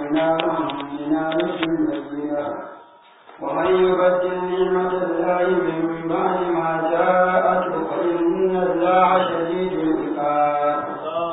وآتيناهم من آية بينة ومن يبدل نعمة الله من بعد ما جاءته فإن الله شديد العقاب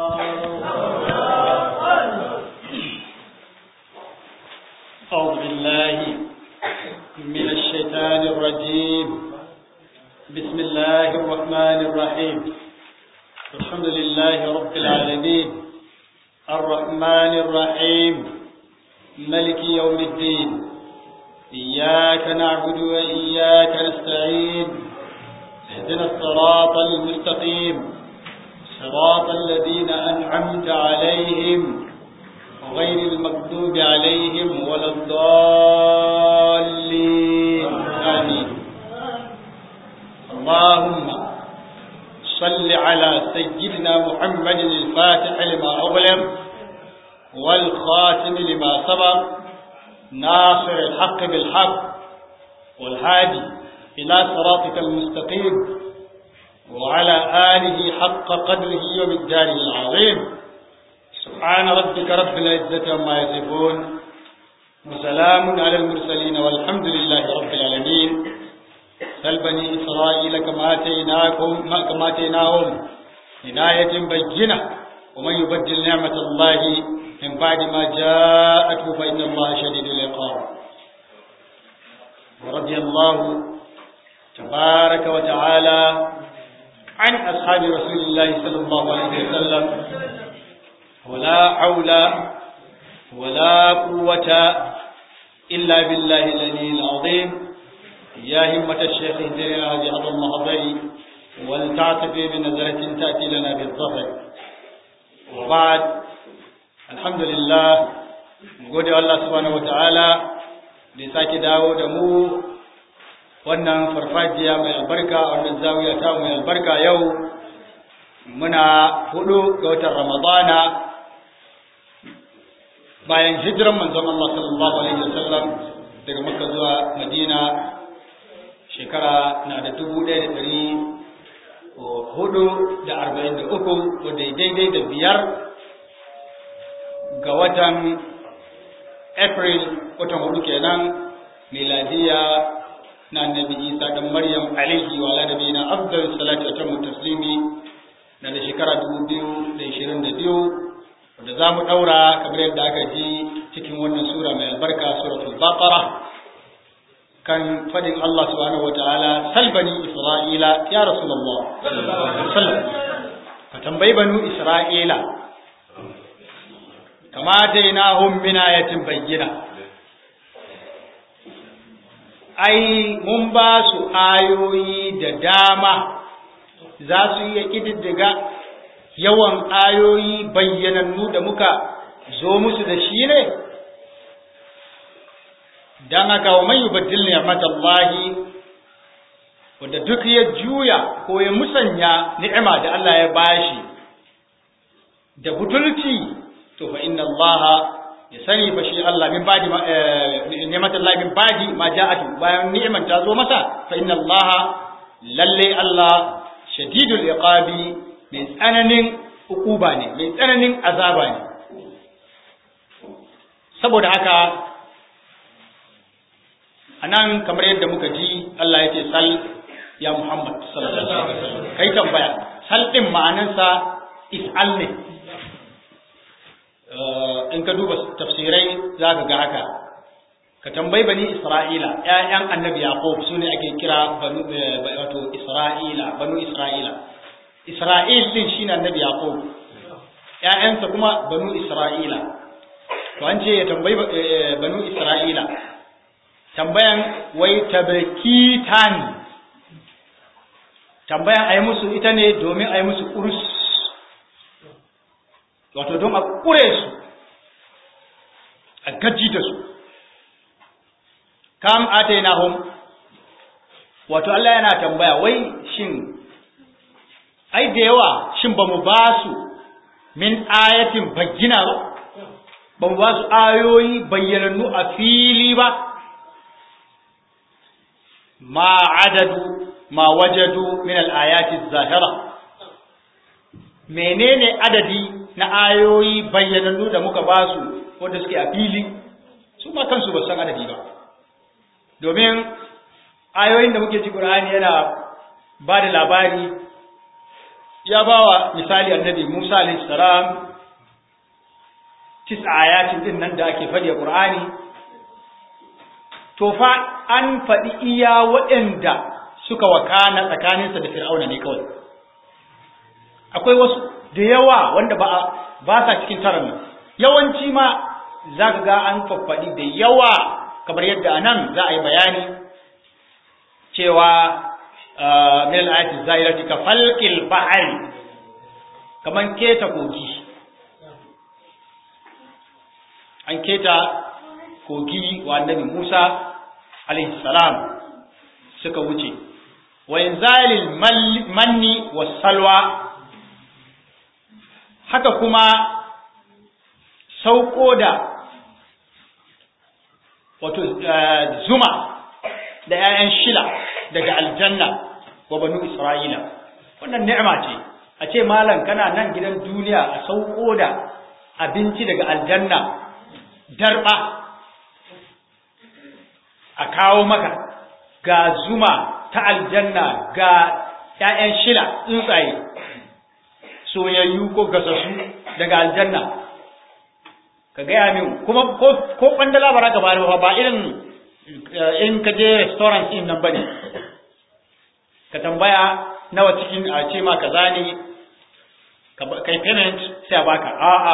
أعوذ بالله من الشيطان الرجيم بسم الله الرحمن الرحيم الحمد لله رب العالمين الرحمن الرحيم ملك يوم الدين إياك نعبد وإياك نستعين اهدنا الصراط المستقيم صراط الذين أنعمت عليهم غير المكتوب عليهم ولا الضالين آمين اللهم صل على سيدنا محمد الفاتح لما أغلق والخاتم لما سبق ناصر الحق بالحق والهادي إلى صراطك المستقيم وعلى آله حق قدره ومقداره العظيم سبحان ربك رب العزة عما يصفون وسلام على المرسلين والحمد لله رب العالمين سل بني إسرائيل كما آتيناكم كما آتيناهم عناية بينة ومن يبدل نعمة الله من بعد ما جاءته فإن الله شديد العقاب ورضي الله تبارك وتعالى عن أصحاب رسول الله صلى الله عليه وسلم ولا حول ولا قوة إلا بالله العلي العظيم يا همة الشيخ اهدنا هذه المحضر ولتعطف بنظرة تأتي لنا بالظفر وبعد الحمد لله gode Allah subhanahu wataala da ya sake dawo da mu wannan farfajiya mai albarka wannan zawiya ta mai albarka yau muna hudu ga watan ramadana bayan hijiran manzon Allah sallallahu alaihi wasallam daga Makka zuwa Madina shekara na da dubu ɗaya da ɗari hudu da arba'in da uku wadda daidai da biyar ga watan April watan hudu kenan miladiya na annabi Isa dan Maryam alaihi wa ala nabiyina afdal salatu wa tamu taslimi na da shekara dubu biyu da ishirin da biyu da za mu ɗaura kamar yadda aka ji cikin wannan sura mai albarka suratul baqara kan fadin Allah subhanahu wa ta'ala salbani isra'ila ya rasulullah sallam ka tambayi banu isra'ila kama dainahum min ayatin bayyina ai mun ba su ayoyi da dama za su iya kididdiga yawan ayoyi bayyanannu da muka zo musu da shi ne don haka wa mai yubaddil ni'matallahi wanda duk ya juya ko ya musanya ni'ima da Allah ya bashi da butulci to fa inna Allah ya sani fa shi Allah min badi ni'matallahi min badi ma ja'atu bayan ni'iman ta zo masa fa inna Allah lalle Allah shadidul iqabi mai tsananin hukuba ne mai tsananin azaba ne saboda haka anan kamar yadda muka ji Allah ya ce sal ya Muhammad sallallahu alaihi wasallam kai tambaya sal din ma'anarsa is'al ne in ka duba tafsirai zaka ga haka ka tambayi bani Isra'ila ƴaƴan annabi Yaqub sune ake kira banu wato Isra'ila banu Isra'ila Isra'il din shine annabi Yaqub ƴaƴansa kuma banu Isra'ila to an ce ya tambayi banu Isra'ila tambayan wai tabakitan tambayan ayi musu ita ne domin ayi musu kurus wato don a kure su a gaji da su kam atainahum wato Allah yana tambaya wai shin ai da yawa shin ba mu ba su min ayatin bayyina ba ba mu ba su ayoyi bayyanannu a fili ba ma adadu ma wajadu min al-ayati zahira menene adadi na ayoyi bayyanannu da muka ba su wanda suke a fili su ma kansu ba san adadi ba domin ayoyin da muke ci Qur'ani yana ba da labari ya ba wa misali annabi Musa alayhi salam tis ayatin din nan da ake faɗi a Qur'ani to fa an faɗi iya waɗanda suka wakana tsakaninsa da Fir'auna ne kawai akwai wasu da yawa wanda ba ba sa cikin taron nan yawanci ma zaka ga an faffaɗi da yawa kamar yadda anan za a yi bayani cewa min al-ayati zahirati ka falqil bahr kaman keta kogi an keta kogi wa annabi Musa alaihi salam suka wuce wa inzalil manni was salwa haka kuma sauko da wato zuma da 'ya'yan shila daga aljanna wa banu isra'ila wannan ni'ima ce a ce malam kana nan gidan duniya a sauko da abinci daga aljanna darba a kawo maka ga zuma ta aljanna ga 'ya'yan shila tsuntsaye soyayyu ko gasassu daga aljanna ka gaya min kuma ko kwandala ba ka bari ba irin in ka je restaurant din nan bane ka tambaya nawa cikin a ce ma kaza ne kai payment sai a baka a'a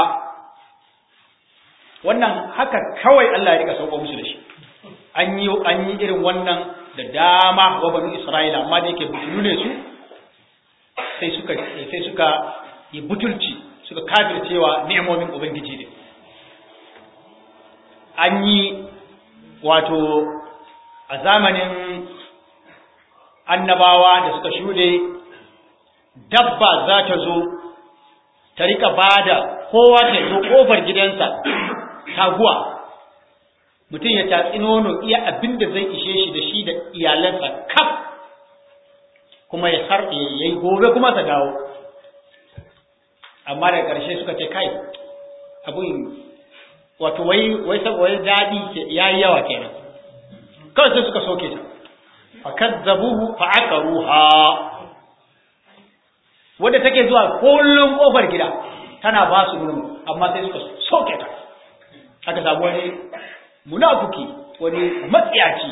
wannan haka kawai Allah ya rika sauko musu da shi an yi an yi irin wannan da dama wa banu Isra'ila amma da yake butulu ne su sai suka sai suka yi butulci suka kafircewa ni'imomin ubangiji ne an yi wato a zamanin annabawa da suka shuɗe dabba za ta zo ta rika bada kowa ta zo ƙofar gidansa taguwa mutum ya tatsi nono iya abin da zai ishe shi da shi da iyalansa kaf kuma ya sarɗe ya yi gobe kuma ta dawo amma da ƙarshe suka ce kai abin wato wai wai wai daɗi ya yi yawa kenan kawai sai suka soke ta fa kazzabuhu fa aqaruha wanda take zuwa kullum kofar gida tana ba su nono amma sai suka soke ta aka samu wani munafiki wani matsiyaci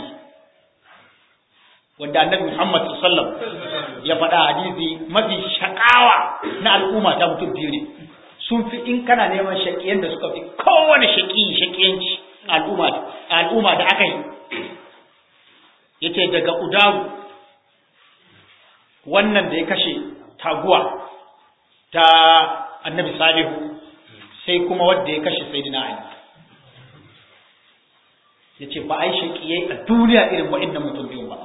wanda annabi Muhammad sallallahu ya faɗa hadisi mafi shakawa na al'umma ta mutum biyu ne sun fi in kana neman shakiyan da suka fi kowane shaki shakiyanci al'umma al'umma da aka yi yace daga udaru wannan da ya kashe taguwa ta annabi salihu sai kuma wanda ya kashe sayyidina ali yace ba ai shakiyai a duniya irin waɗannan mutum biyu ba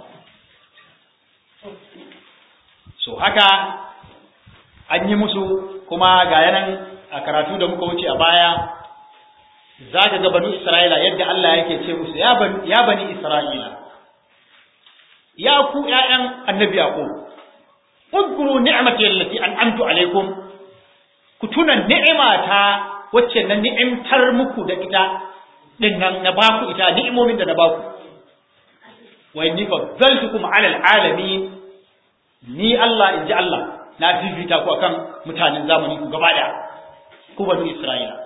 so haka an yi musu kuma ga yanan a karatu da muka wuce a baya za ka ga banu isra'ila yadda Allah yake ce musu ya bani isra'ila ya ku ƴaƴan annabi yaqub udkuru ni'mati allati an'amtu alaikum ku tuna ni'imata wacce na ni'imtar muku da ita din nan na baku ita ni'imomin da na baku wa inni faddaltukum 'ala al'alamin ni Allah inji Allah na fifita ku akan mutanen zamani ku gaba daya ku banu Isra'ila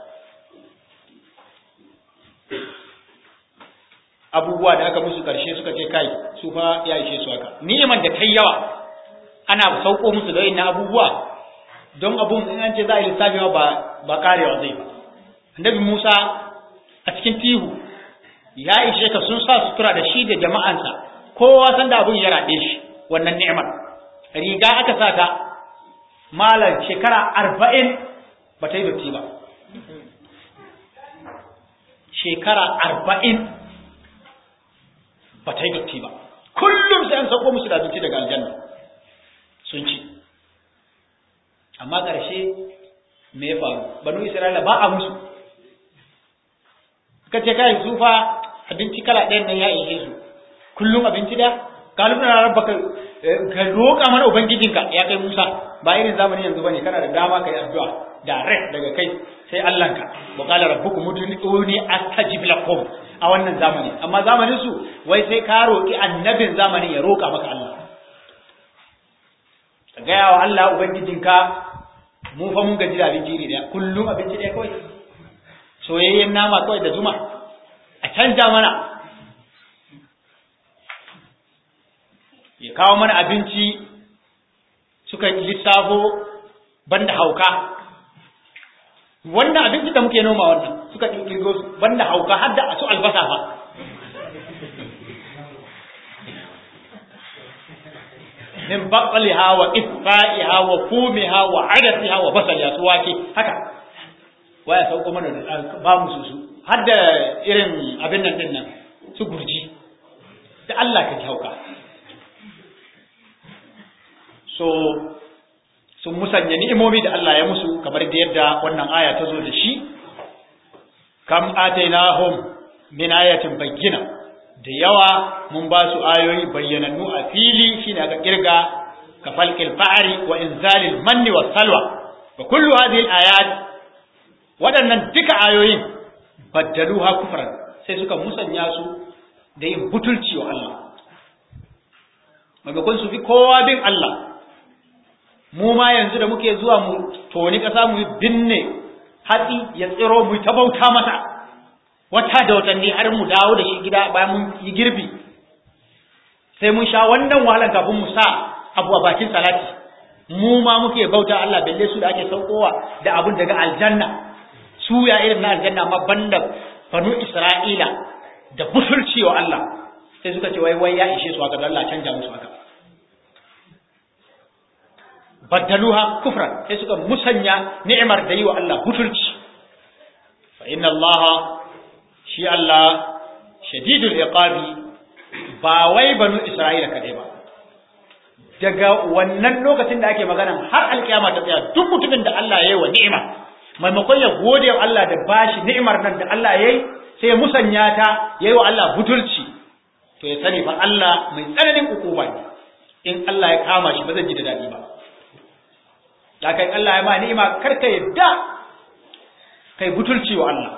abubuwa da aka musu karshe suka ce kai su fa ya ishe su haka ni'iman da kai yawa ana sauko musu da wayannan abubuwa don abun in an ce za a yi lissafi ba ba karewa zai ba annabi Musa a cikin tihu ya ishe ka sun sa sutura da shi da jama'ansa kowa san da abun ya raɗe shi wannan ni'imar riga aka sa ta malar shekara arba'in ba ta yi dotti ba shekara arba'in ba ta yi dotti ba kullum sai an sauko musu da abinci daga aljanna sun ci amma ƙarshe me ya faru banu isra'ila ba a musu ka ce kai su fa abinci kala ɗayan nan ya ishe su kullum abinci da galibin na rabbaka ka roƙa mana ubangijinka ya kai Musa ba irin zamani yanzu bane kana da dama kai addu'a direct daga kai sai Allahnka wa qala rabbukum ud'uni astajib lakum a wannan zamani amma zamanin su wai sai ka roƙi annabin zamanin ya roƙa maka Allah ka gaya wa Allah ubangijinka mu fa mun gaji da abinci iri daya kullum abinci ɗaya kawai soyayyen nama kawai da zuma a canja mana ya kawo mana abinci suka lissafo banda hauka wannan abinci da muke noma wannan suka kirgo su banda hauka har da su albasa fa min baqliha wa qithaiha wa fumiha wa adasiha wa basaliha su wake haka waya sauko mana da ba mu su har da irin abin nan din nan su gurji da Allah ka hauka so sun musanya ni'imomi da Allah ya musu kamar da yadda wannan aya ta zo da shi kam atainahum min ayatin bayyina da yawa mun ba su ayoyi bayyanannu a fili shine aka kirga ka falqil fa'ri wa inzalil manni was salwa wa kullu hadhihi al-ayat waɗannan duka ayoyin baddaluha kufran sai suka musanya su da yin butulci wa Allah maimakon su fi kowa bin Allah mu ma yanzu da muke zuwa mu toni ƙasa mu binne hatsi ya tsiro mu ta bauta masa wata da watanni har mu dawo da shi gida bayan mun yi girbi sai mun sha wannan wahalan kafin mu sa abu a bakin salati mu ma muke bauta Allah balle su da ake saukowa da abun daga aljanna su ya irin na aljanna ma banda banu Isra'ila da bufurci wa Allah sai suka ce wai wai ya ishe su haka Allah canja musu haka baddaluha kufran sai suka musanya ni'imar da yi wa Allah butulci fa inna Allah shi Allah shadidul iqabi ba wai banu Isra'ila kadai ba daga wannan lokacin da ake magana har alkiyama ta tsaya duk mutumin da Allah ya yi wa ni'ima maimakon ya gode wa Allah da bashi ni'imar nan da Allah ya yi sai musanya ta ya yi wa Allah butulci to ya sani fa Allah mai tsananin ukuba ne in Allah ya kama shi ba zai ji da dadi ba da kai Allah ya ma ni'ima kar ka yadda kai butulci wa Allah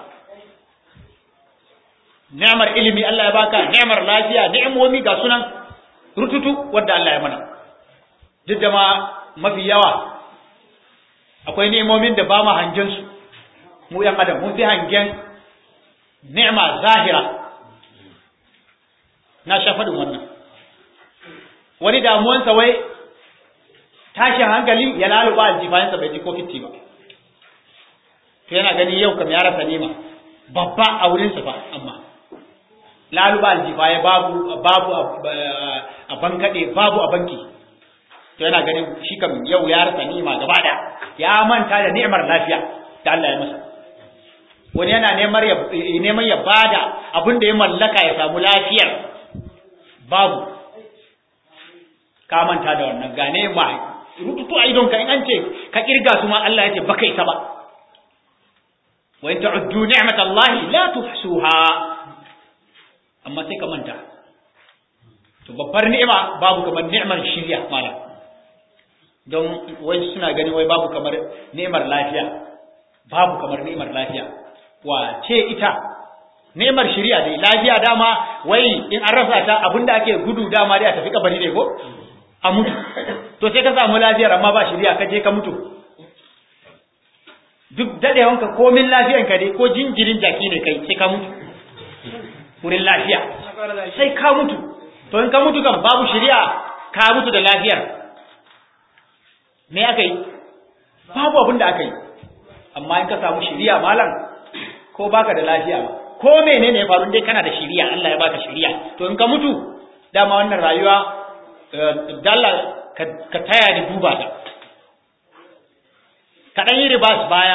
ni'mar ilimi Allah ya baka ni'mar lafiya ni'imomi ga sunan rututu wanda Allah ya mana duk da ma mafi yawa akwai ni'imomin da ba mu hangen su mu yan adam mun fi hangen ni'ma zahira na sha faɗin wannan wani damuwansa wai tashin hankali ya laluba aljifayensa bai ji ko fitti ba to yana gani yau kam ya rasa nima babba a wurinsa fa amma laluba aljifaye babu babu a bankaɗe babu a banki to yana ganin shi kam yau ya rasa nima gaba da ya manta da ni'imar lafiya da Allah ya masa wani yana neman ya neman ya bada abin da ya mallaka ya samu lafiyar babu ka manta da wannan gane ma rututu a idonka in an ce ka kirga su ma Allah ya ce baka isa ba wa in ta'uddu ni'matallahi la tuhsuha amma sai ka manta to babbar ni'ima babu kamar ni'mar shirya malam don wai suna gani wai babu kamar ni'mar lafiya babu kamar ni'mar lafiya wa ce ita ni'mar shirya dai lafiya dama wai in an rasa ta abinda ake gudu dama dai a tafi kabari ne ko a mutu to sai ka samu lafiyar amma ba shirya ka je ka mutu duk dadewanka komin lafiyanka dai ko jinjirin jaki ne kai sai ka mutu wurin lafiya sai ka mutu to in ka mutu kan babu shirya ka mutu da lafiyar me aka yi babu abin da aka yi amma in ka samu shirya malam ko baka da lafiya ba ko menene ya faru dai kana da shirya Allah ya baka shirya to in ka mutu dama wannan rayuwa dalla ka taya ni duba ta ka ɗan yi ribas baya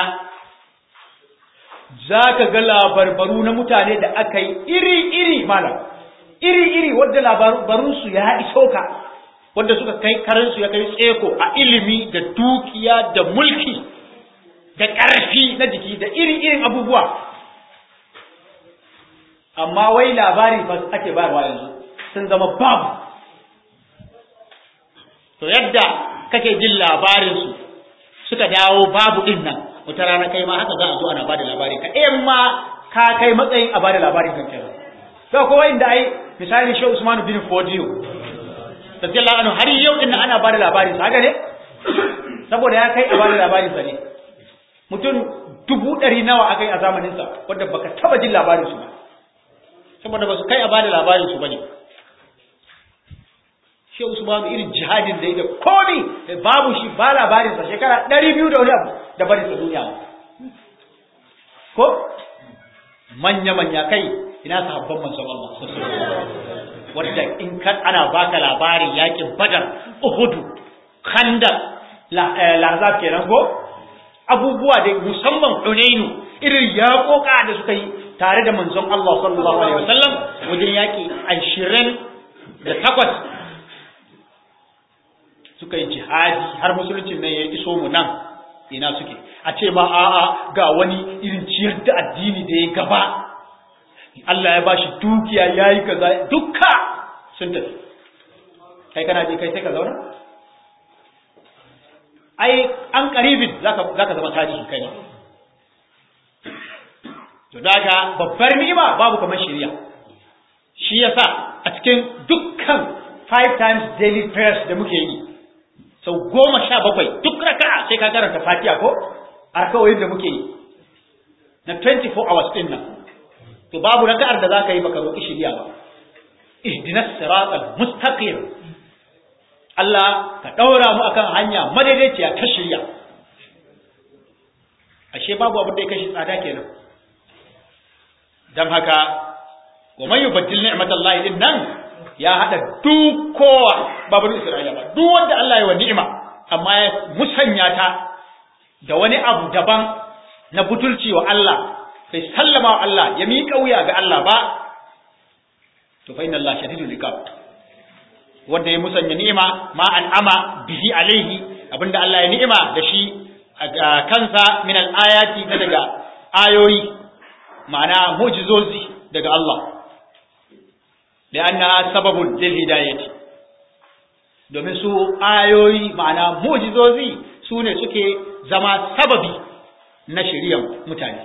za ka ga labarbaru na mutane da aka yi iri-iri malam iri-iri wadda labarunsu ya iso ka wadda suka kai karansu ya kai tseko a ilimi da dukiya da mulki da ƙarfi na jiki da iri-irin abubuwa amma wai labari ba ake bayarwa yanzu sun zama babu to yadda kake jin labarinsu suka dawo babu din nan wata rana kai ma haka za a zo ana bada labarin ka in ma ka kai matsayin a bada labarin kan kenan to ko inda ai misali Sheikh Usman bin Fodiyo radiyallahu anhu har yau din ana bada labarin sa haka ne saboda ya kai a bada labarin sa ne mutum dubu ɗari nawa aka yi a zamanin sa wanda baka taba jin labarin su ba saboda ba su kai a bada labarin su bane shi Usman irin jihadin da ya da komi babu shi ba labarin sa shekara 200 da wani abu da bari sa duniya ko manya manya kai ina sahabban manzon Allah wanda in kan ana baka labarin yakin Badar Uhud Khandaq Lahzab kenan ko abubuwa da musamman Hunainu irin yaƙoƙa da suka yi tare da manzon Allah sallallahu alaihi wasallam wajen yaki 20 da takwas suka yi jihadi har musuluncin nan ya iso mu nan ina suke a ce ma a'a ga wani irin ciyar da addini da ya gaba Allah ya bashi dukiya yayi kaza dukka sun tafi kai kana je kai sai ka zauna ai an karibin zaka zaka zama tarihi kai ma to daga babbar ni'ima babu kamar shari'a shi yasa a cikin dukkan five times daily prayers da muke yi sau goma sha bakwai duk raka'a sai ka karanta fatiha ko a rakawoyin da muke yi na 24 hours din nan to babu raka'ar da zaka yi baka roƙi shiriya ba ihdinas siratal mustaqim Allah ka daura mu akan hanya madaidaiciya ta shiriya ashe babu abin da ya kashi tsada kenan dan haka wa man yubaddil ni'matallahi din nan ya haɗa duk kowa babu Isra'ila ba duk wanda Allah ya wa ni'ima amma ya musanya ta da wani abu daban na butulci wa Allah sai sallama wa Allah ya miƙa wuya ga Allah ba to fa inna Allah shadidul iqab wanda ya musanya ni'ima ma an'ama bihi alaihi abinda Allah ya ni'ima da shi a kansa min al-ayati na daga ayoyi ma'ana mu'jizozi daga Allah لأنها سبب للهداية domin su ayoyi ma'ana mujizozi su ne suke zama sababi na shiryan mutane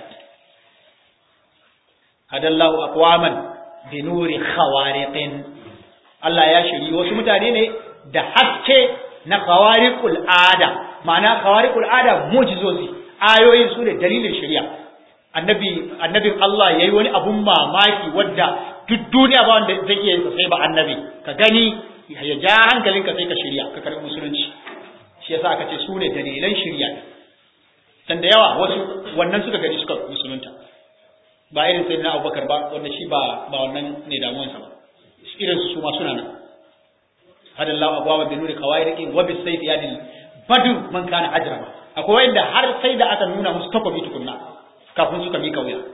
hadallahu aqwaman bi nuri khawariqin Allah ya shiri wasu mutane ne da haske na khawariqul ada ma'ana khawariqul ada mujizozi ayoyin su ne dalilin shirya annabi annabin Allah yayi wani abun mamaki wadda duk duniya ba wanda zai iya yin sai ba annabi ka gani ya ja hankalinka sai ka shirya ka karɓi musulunci shi yasa aka ce su ne dalilan shirya dan da yawa wasu wannan suka gani suka musulunta ba irin sai na Abubakar ba wanda shi ba ba wannan ne damuwansa ba irin su ma suna nan hadallahu abwaba bi nuri qawairiqin wa bis sayfi yadil badu man kana ajraba akwai wanda har sai da aka nuna musu takobi tukunna kafin suka mika wuya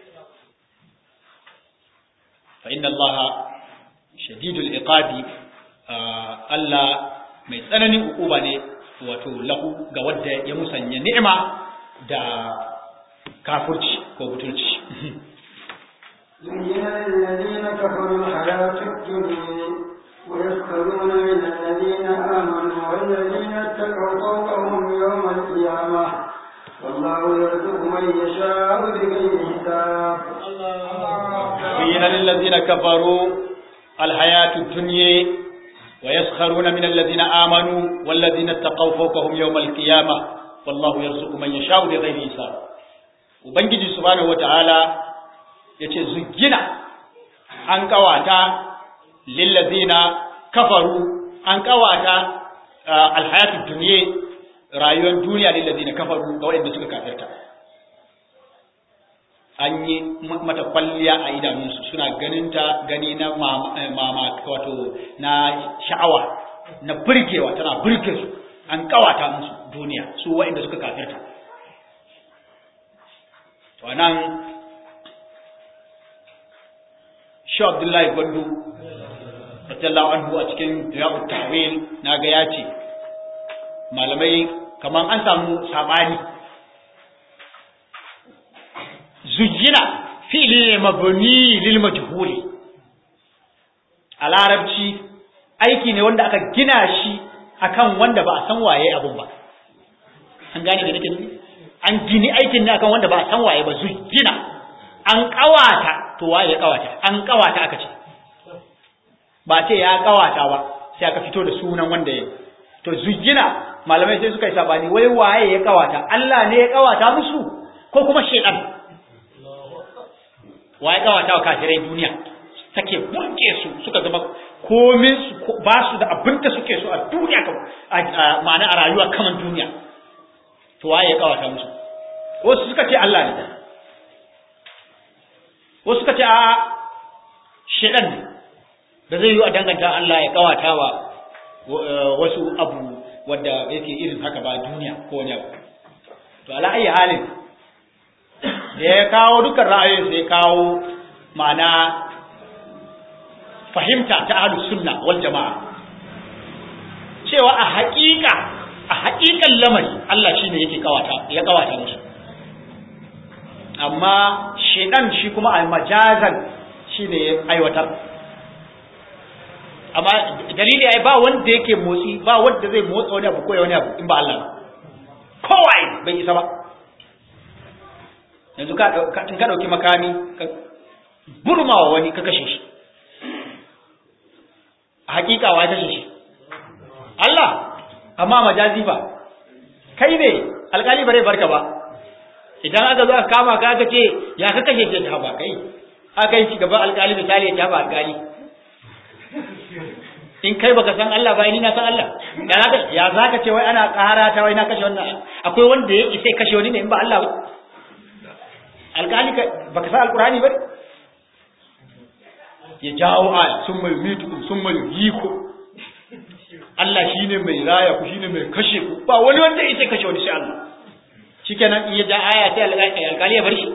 fa inna allaha shadidul iqabi Allah mai tsananin ukuba ne wato lahu ga wadda ya musanya ni'ima da kafurci ko butulci زين للذين كفروا الحياة الدنيا ويسخرون من الذين آمنوا والذين اتقوا فوقهم يوم القيامة والله يرزق من يشاء بغير حساب زين للذين كفروا الحياة الدنيا ويسخرون من الذين آمنوا والذين اتقوا فوقهم يوم القيامة والله يرزق من يشاء بغير حساب ubangiji subhanahu wataala yace zugina an kawata lillazina kafaru an kawata alhayatud dunya rayuwar duniya lillazina kafaru ga waɗanda suka kafirta an yi mata kwalliya a idanunsu suna ganinta gani na mama wato na sha'awa na burgewa tana burge su an kawata musu duniya su waɗanda suka kafirta to nan shi abdullahi gwandu radiyallahu anhu a cikin riyadut tahwil naga ya ce malamai kaman an samu sabani zujjina fi'li ne mabni lil majhuli a larabci aiki ne wanda aka gina shi akan wanda ba a san waye abun ba an gane da nake nufi an gini aikin ne akan wanda ba a san waye ba zujjina an kawata to waye ya kawata an kawata aka ce ba ce ya kawata ba sai aka fito da sunan wanda ya to zujjina malamai sai suka yi sabani wai waye ya kawata Allah ne ya kawata musu ko kuma shedan waye kawata wa kafirai duniya take burke su suka zama komin su ba su da abin da suke so a duniya ma'ana a rayuwa kaman duniya to waye ya kawata musu wasu suka ce Allah ne wasu suka ce a shedan ne da zai yi a danganta Allah ya kawata wa wasu abu wadda yake irin haka ba duniya ko wani abu to ala ayi halin da ya kawo dukkan ra'ayoyin sai kawo ma'ana fahimta ta ahlus sunna wal jama'a cewa a haƙiƙa a haƙiƙan lamari Allah shine yake kawata ya kawata musu amma shedan shi kuma a majazan shine ya aiwatar amma dalili ai ba wanda yake motsi ba wanda zai motsa wani abu ko wani abu in ba Allah ba kowai bai isa ba yanzu ka in ka dauki makami ka burmawa wani ka kashe shi a hakika wa kashe shi Allah amma majazi ba kai ne alkali bare barka ba idan aka zo aka kama ka aka ce ya ka kashe shi ta ba kai aka yi gaba alkali misali ya ba alkali in kai baka san Allah ba ni na san Allah ya zaka ya zaka ce wai ana ƙara ta wai na kashe wannan akwai wanda ya isa kashe wani ne in ba Allah ba alƙali baka san alƙur'ani ba ya jawo al sun mai mitu sun mai yiko Allah shine mai raya ku shine mai kashe ku ba wani wanda ya isa kashe wani sai Allah shikenan in ya ja aya sai alƙali ya bar shi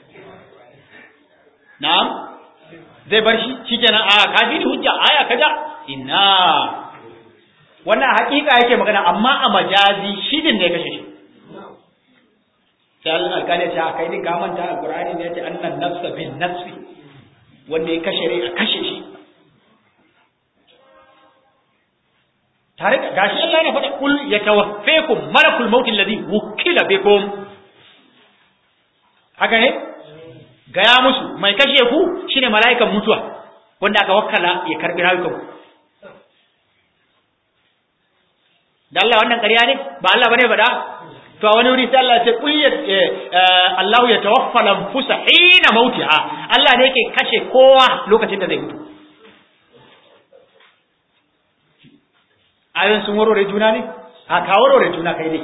na'am zai bar shi shikenan a ka ji hujja aya kaja ina wannan hakika yake magana amma a majazi shi din ne kashe shi sai Allah alƙali ya ce kai din ka manta alqur'ani ne ya ce annan nafsa bin nafsi wanda ya kashe rai a kashe shi tare da gashi Allah ya faɗa kul yatawaffakum malakul maut alladhi wukila bikum haka ne gaya musu mai kashe ku shine mala'ikan mutuwa wanda aka wakkala ya karbi rayukanku da Allah wannan ƙarya ne ba Allah bane faɗa to a wani wuri sai Allah ya ce qul Allahu ya tawaffa al-anfusa hina mautiha Allah ne yake kashe kowa lokacin da zai mutu ayoyin sun warware juna ne a ka warware juna kai ne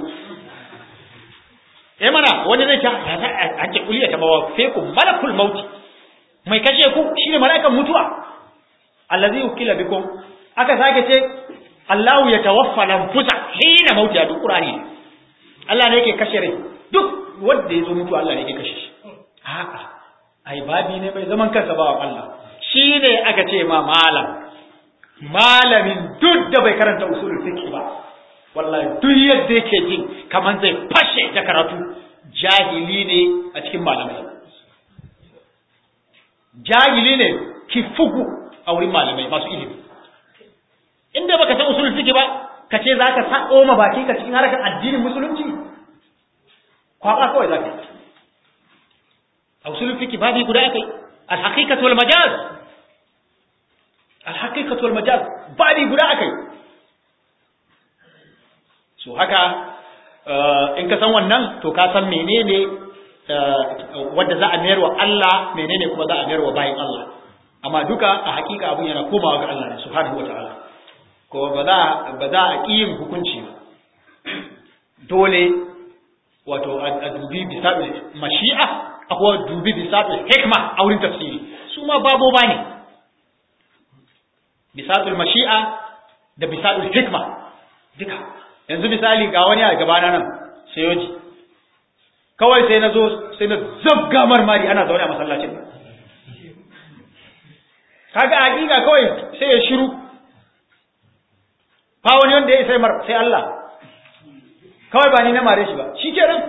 eh mana wani zai ta an ce kuliya ta bawa feku malakul mauti mai kashe ku shine mala'ikan mutuwa allazi ukila bikum aka sake ce Allahu ya tawaffa lanfusa hina mauti a duk Qur'ani Allah ne yake kashe rai duk wanda ya zo mutu Allah ne yake kashe shi a'a ai babi ne mai zaman kansa ba Allah shine aka ce ma malam malamin duk da bai karanta usulul fiqh ba wallahi duk yadda yake jin kaman zai fashe ta karatu jahili ne a cikin malamai jahili ne ki fugu a wurin malamai masu ilimi inda baka san usulul fiqh ba ka ce zaka sa oma baki ka cikin harkar addinin musulunci kwaba kawai zaka a usulul fiqh babi guda akai al-haqiqatu wal majaz al-haqiqatu wal majaz babi guda akai so haka in ka san wannan to ka san menene wanda za a mayar wa Allah menene kuma za a mayar wa bayin Allah amma duka a hakika abun yana komawa ga Allah ne subhanahu wataala ko ba za ba za a yin hukunci ba dole wato a dubi bisa mashi'a akwai dubi bisa hikma a wurin tafsiri su ma babo ba ne bisatul mashi'a da bisatul hikma duka yanzu misali ga wani a gabana nan sai yoji kawai sai na zo sai na zabga marmari ana zaune a masallacin kaga hakika kawai sai ya shiru fa wani wanda ya sai mar sai Allah kawai ba ni na mare shi ba shi kenan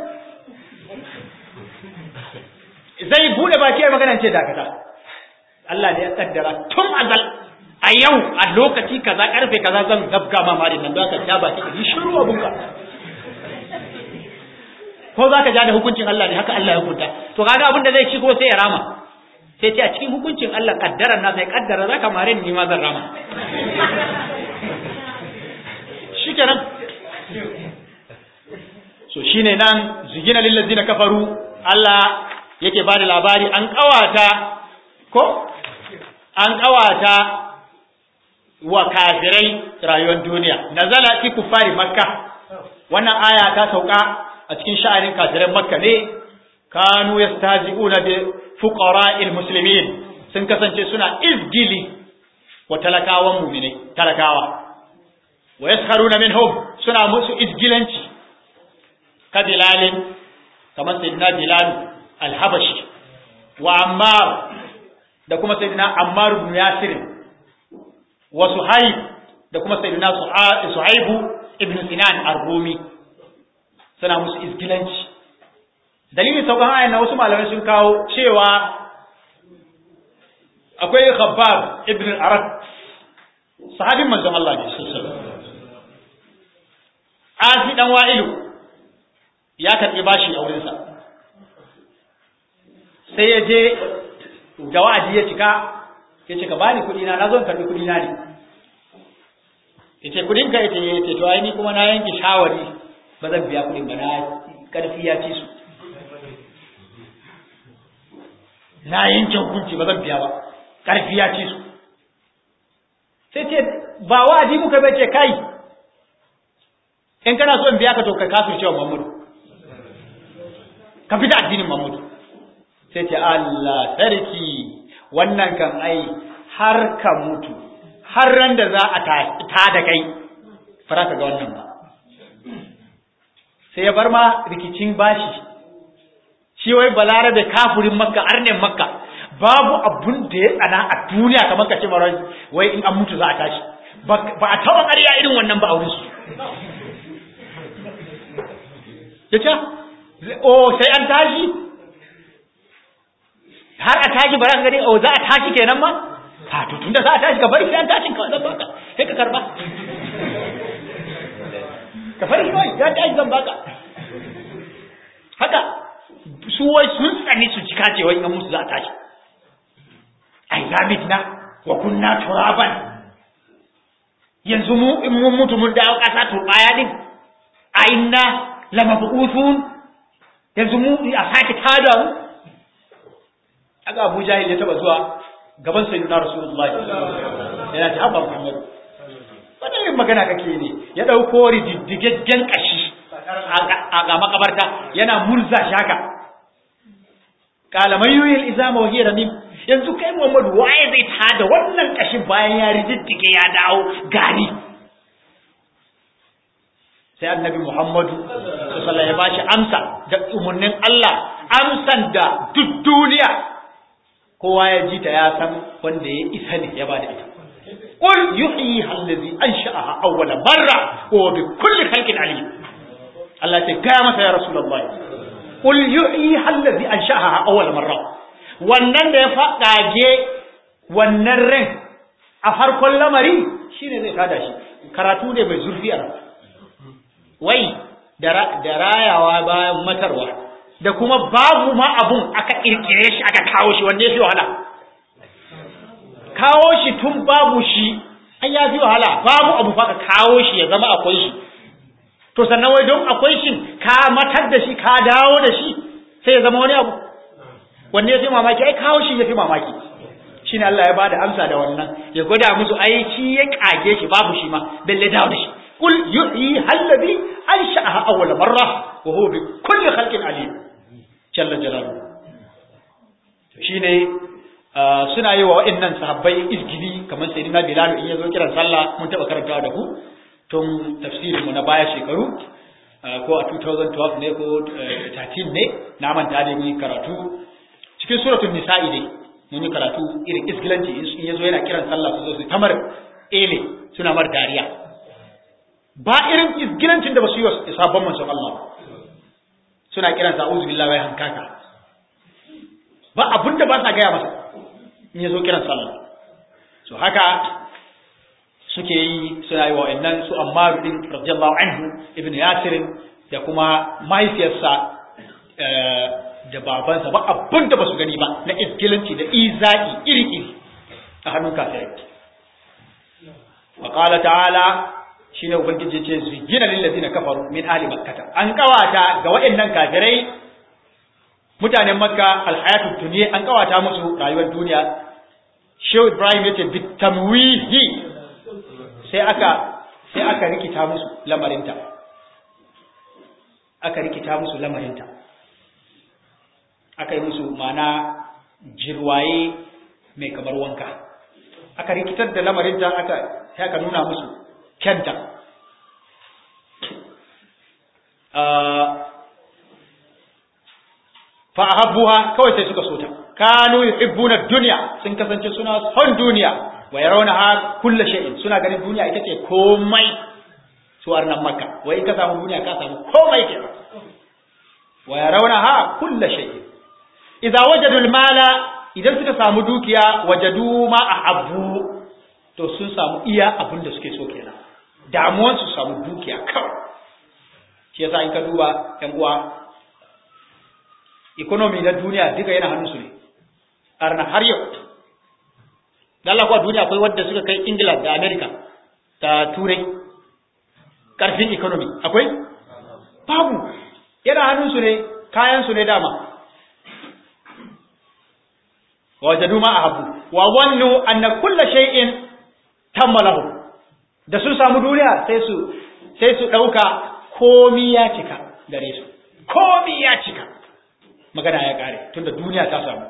zai bude baki ya magana ce dakata Allah ne ya kaddara tun azal a yau a lokaci kaza karfe kaza zan zabga ma marin nan don ka ja baki ka yi shiru abunka ko za ka ja da hukuncin Allah ne haka Allah ya hukunta to kaga abin da zai ci ko sai ya rama sai ce a cikin hukuncin Allah kaddara na sai kaddara za ka mare ni ma zan rama shikenan so shine nan zugina lil ladina kafaru Allah yake bada labari an kawata ko an kawata wa kafirai rayuwar duniya nazala fi kufari makka wannan aya ta sauka a cikin sha'anin kafiran makka ne kanu yastazi'una bi fuqara'il muslimin sun kasance suna izgili wa talakawan mu'minai talakawa wa yaskharuna minhum suna musu izgilanci ka bilalin kamar sayyidina bilal al-habashi wa ammar da kuma sayyidina ammar ibn yasir wa suhaib da kuma sayyidina suhaibu ibn sinan ar-rumi suna musu izgilanci dalilin saukan ayan na wasu malamai sun kawo cewa akwai khabbab ibn arab sahabin manzon Allah ne sallallahu Asi dan wa'ilu ya karbi bashi a wurinsa sai ya je da wa'adi ya cika ya ce ka bani kuɗi na na zo karbi kuɗi na ne ya ce kuɗin ka ya ce ya ce to ai ni kuma na yanke shawari ba zan biya kuɗin ba na ƙarfi ya ci su na yanke hukunci ba zan biya ba ƙarfi ya ci su sai ce ba wa'adi muka bai ce kai in kana so in biya ka to ka kafir cewa Muhammadu ka fita addinin Muhammadu sai ce Allah sarki wannan kan ai har ka mutu har ran da za a ta da kai fara ka ga wannan ba sai ya bar ma rikicin bashi shi wai balare da kafurin makka arnen makka babu abun da ya tsana a duniya kamar ka ce mara wai in an mutu za a tashi ba a taɓa ƙarya irin wannan ba a wurin su ya ce o sai an tashi har a tashi ba za ka gani o za a tashi kenan ma ha to tunda za a tashi ka bari sai an tashin kawai zan baka sai ka karba ka bari kawai ya tashi zan baka haka su wai sun tsani su cika ce wai in musu za a tashi ai zamidna wa kunna turaban yanzu mu in mun mutu mun dawo kasa turbaya din a inna lamabu'uthun yanzu mu a sake tada mu aga Abu Jahil ya taba zuwa gaban sayyidina Rasulullahi yana ta haba Muhammad wannan yin magana kake ne ya dauko rididdigaggen kashi a ga makabarta yana murza shaka kala man yuyil izama wa hiya ramim yanzu kai Muhammad waye zai tada wannan kashin bayan ya rididdige ya dawo gari sai annabi Muhammadu sallallahu ya bashi amsa da umarnin Allah amsan da duk duniya kowa ya ji ta ya san wanda ya isa ne ya bada ita qul yuhyi allazi ansha'aha awwala marra wa bi kulli khalqin alim Allah ta gaya masa ya rasulullahi qul yuhyi allazi ansha'aha awwala marra wannan da ya fadage wannan ran a farkon lamari shine zai tada shi karatu ne mai zurfi a wai da rayawa bayan matarwa da kuma babu ma abun aka kirkire shi aka kawo shi wanda ya fi wahala kawo shi tun babu shi an ya fi wahala babu abu fa ka kawo shi ya zama akwai shi to sannan wai don akwai shi ka matar da shi ka dawo da shi sai ya zama wani abu wanne ya fi mamaki ai kawo shi ya fi mamaki shine Allah ya bada amsa da wannan ya gwada musu ai shi ya kage shi babu shi ma balle dawo da shi قل يحيي الذي أنشأها أول مرة وهو بكل خلق عليم جل جلاله shine suna yi wa waɗannan sahabbai izgili kamar sai na Bilal in yazo kiran sallah mun taba karantawa da ku tun tafsirin mu na baya shekaru ko a 2012 ne ko 13 ne na manta da mun karatu cikin suratul nisa'i ne mun yi karatu irin izgilanci in yazo yana kiran sallah su zo su tamar ele suna mar dariya ba irin izgilancin da ba su yi wa sabon manzon Allah suna kiran sa uzu billahi wai hankaka ba abin da ba sa gaya masa in yazo kiran sallah so haka suke yi suna yi wa wa'annan su Ammar bin radiyallahu anhu ibn Yasir da kuma mahaifiyarsa da babansa ba abin da ba su gani ba na iskilanci da izaki iri-iri a hannun kafirai wa qala ta'ala shine ubangiji ce zuyina lil ladina kafaru min ahli makkah an kawata ga waɗannan kafirai mutanen makka alhayatud dunya an kawata musu rayuwar duniya shehu ibrahim yace bitamwihi sai aka sai aka rikita musu lamarinta aka rikita musu lamarinta aka yi musu mana jirwaye mai kamar wanka aka rikitar da lamarinta aka sai aka nuna musu kyanta fa ahabbuha kawai sai suka sota kanu yuhibbuna dunya sun kasance suna son duniya wa yarawnaha kullu shay'in suna ganin duniya ita ce komai su arnan makka wai ka samu duniya ka samu komai ke wa yarawnaha kullu shay'in idza wajadu al-mala idan suka samu dukiya wajadu ma ahabbu to sun samu iya abin da suke so kenan damuwan su samu dukiya kawai shi yasa in ka duba yan uwa economy na duniya duka yana hannun su ne arna har yau da Allah kuwa duniya akwai wadda suka kai Ingila da America da Turai karfin economy akwai babu yana hannun su ne kayan su ne dama wajadu ma ahabbu wa wannu anna kullu shay'in tammalahu da sun samu duniya sai su sai su dauka komi ya cika gare su komi ya cika magana ya kare tunda duniya ta samu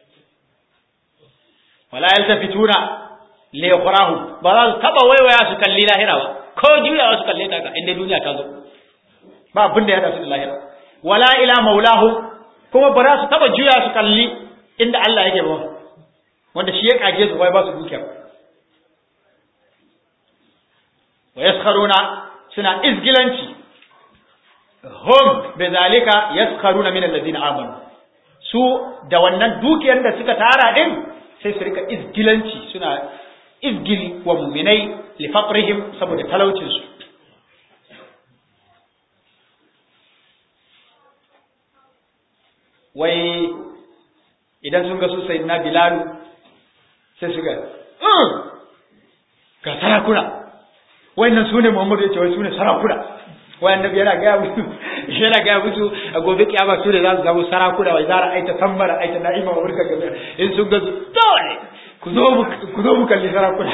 wala yaltafituna li yukhrahu ba za su taba waiwaya su kalli lahira ba ko juya su kalle ta ga inda duniya ta zo ba abin da ya hada su da lahira wala ila maulahu kuma ba za su taba juya su kalli inda Allah yake ba wanda shi ya kage su wai ba su dukiya wa yaskharuna suna izgilanci hum bizalika yaskharuna min alladhina amanu su da wannan dukiyar da suka tara din sai su rika izgilanci suna izgili wa mu'minai li faqrihim saboda talaucin su wai idan sun ga su sai na bilalu sai su ga ga sarakuna wayannan su ne muhammadu ya ce wai su ne sarakuna wai annabi yana gaya musu yana gaya musu a gobe kiyama su ne za su zama sarakuna wai zara aita tambara aita na'ima wa wurka gabe in sun ga su dole ku zo mu ku zo mu kalli sarakuna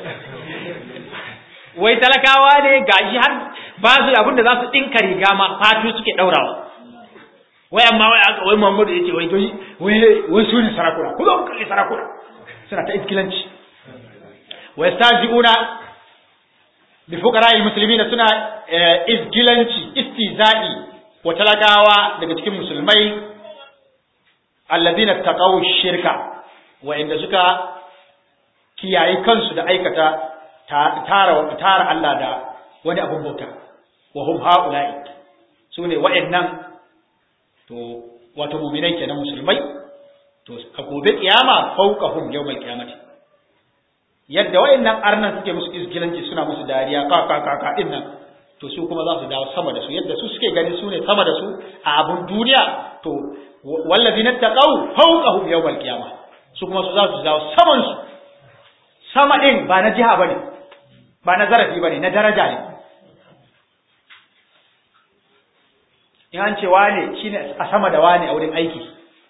wai talakawa ne gashi har ba su abin da za su dinka riga ma fatu suke daurawa wai amma wai aka wai Muhammadu yace wai dai wai wai su ne sarakuna ku zo ku kalli sarakuna suna ta iskilanci wa yastajiuna bi fuqara'i muslimina suna iskilanci istizai wa talakawa daga cikin musulmai alladhina taqaw shirka wa inda suka kiyaye kansu da aikata tara tara Allah da wani abun bauta wa hum haula'i sune wa'annan to wato mu'minai kenan musulmai to a gobe kiyama fawqahum yawmal qiyamati yadda wayannan arnan suke musu izgilanci suna musu dariya ka ka ka ka din nan to su kuma za su dawo sama da su yadda su suke gani su ne sama da su a abun duniya to wallazina taqaw fawqahum yawmal qiyamah su kuma su za su dawo saman su sama din ba na jiha bane ba na zarafi bane na daraja ne in an ce wane shine a sama da wane a wurin aiki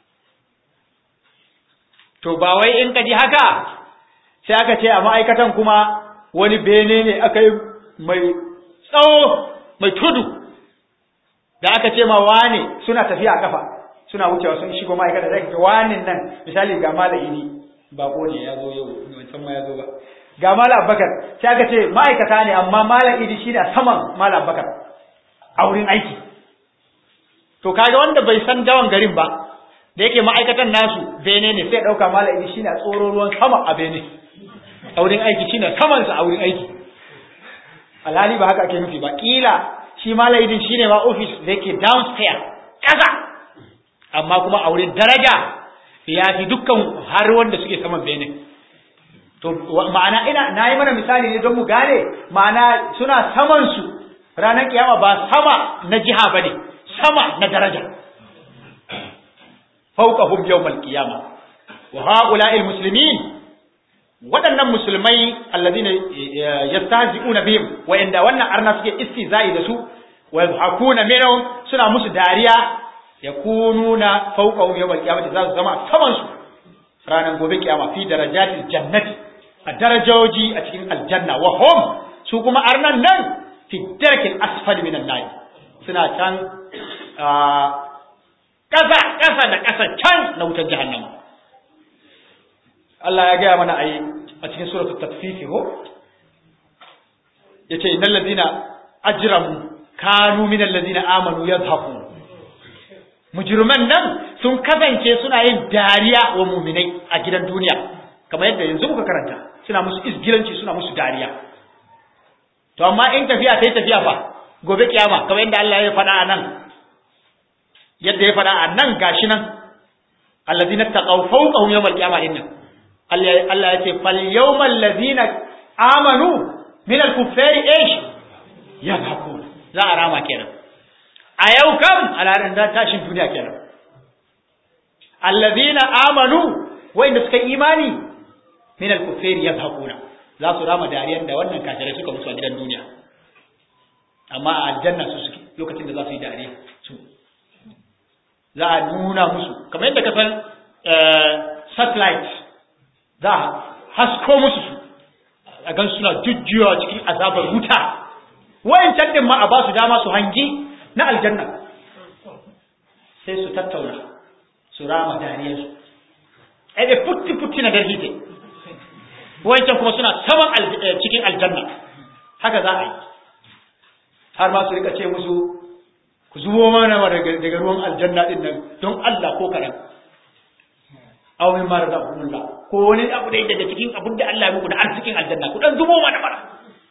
to ba wai in ka ji haka sai aka ce a ma'aikatan kuma wani bene ne aka yi mai tsawo mai tudu da aka ce ma wane suna tafiya a kafa suna wucewa sun shigo ma'aikata zai ka wani nan misali ga mala ini bako ne ya zo yau wancan ma ya zo ba ga mala abakar sai aka ce ma'aikata ne amma mala idi shi da saman mala abakar a wurin aiki to kaga wanda bai san dawan garin ba da yake ma'aikatan nasu bene ne sai ɗauka mala idi shi na tsoro ruwan sama a bene a wurin aiki shi na samansa a wurin aiki alhali ba haka ake nufi ba kila shi mala idin shi ne ma ofis da yake downstairs ƙasa amma kuma a wurin daraja ya fi dukkan har wanda suke saman bene to ma'ana ina nayi mana misali ne don mu gane ma'ana suna saman su ranar kiyama ba sama na jiha bane sama na daraja fawqahum yawmal qiyama wa ha'ula'il muslimin waɗannan musulmai alladhina yastahzi'una bihim wa inda wannan arna suke istizai da su wa yadhakuna minhum suna musu dariya yakununa fawqahum yawmal qiyamati za su zama saman su ranar gobe kiyama fi darajatil jannati a darajoji a cikin aljanna wa hum su kuma arnan nan fi darkil asfali minan nar suna can ƙasa ƙasa da ƙasa can na wutar jahannama Allah ya gaya mana a a cikin suratul tatfifi ko yace innal ladina ajramu kanu minal ladina amanu yadhhaku mujriman nan sun kasance suna yin dariya wa mu'minai a gidan duniya kamar yadda yanzu muka karanta suna musu isgilanci suna musu dariya to amma in tafiya sai tafiya fa gobe kiyama kamar yadda Allah ya faɗa a nan yadda ya faɗa a nan gashi nan allazina taqaw fawqahum yawmal qiyamah inna Allah ya ce fal yawmal ladina amanu min al kuffari ish yadhakun za a rama kenan a yau kam alarin da tashin duniya kenan allazina amanu wa'inda suka imani min al kuffari yadhakuna za su rama dariyar da wannan kafirai suka musu a gidan duniya amma a aljanna su suke lokacin da za su yi dariya su za a nuna musu kamar yadda ka san satellite za a hasko musu su a gan suna jujjuyawa cikin azabar wuta wayancan din ma a ba su dama su hangi na aljanna sai su tattauna su rama dariyar su ai da futti futti na darhite wayancan kuma suna saman cikin aljanna haka za a yi har ma su rika ce musu ku zubo mana daga ruwan aljanna din nan don Allah ko kaɗan aw min ma razaqakumullah ko wani abu da daga cikin abin da Allah ya muku da arzikin aljanna ku dan zubo mana mana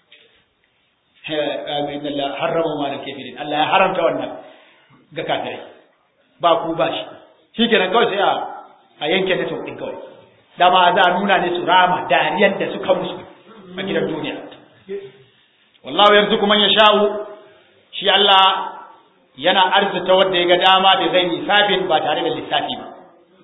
he amin Allah harrama ma kafirin Allah ya haramta wannan ga kafirai ba ku ba shi shikenan kawai sai a a yanke ne din kawai dama za a nuna ne su rama dariyar da suka musu a gidan duniya wallahu yarzuqu man yasha'u shi Allah yana arzuta wanda ya ga dama da zai lissafin ba tare da lissafi ba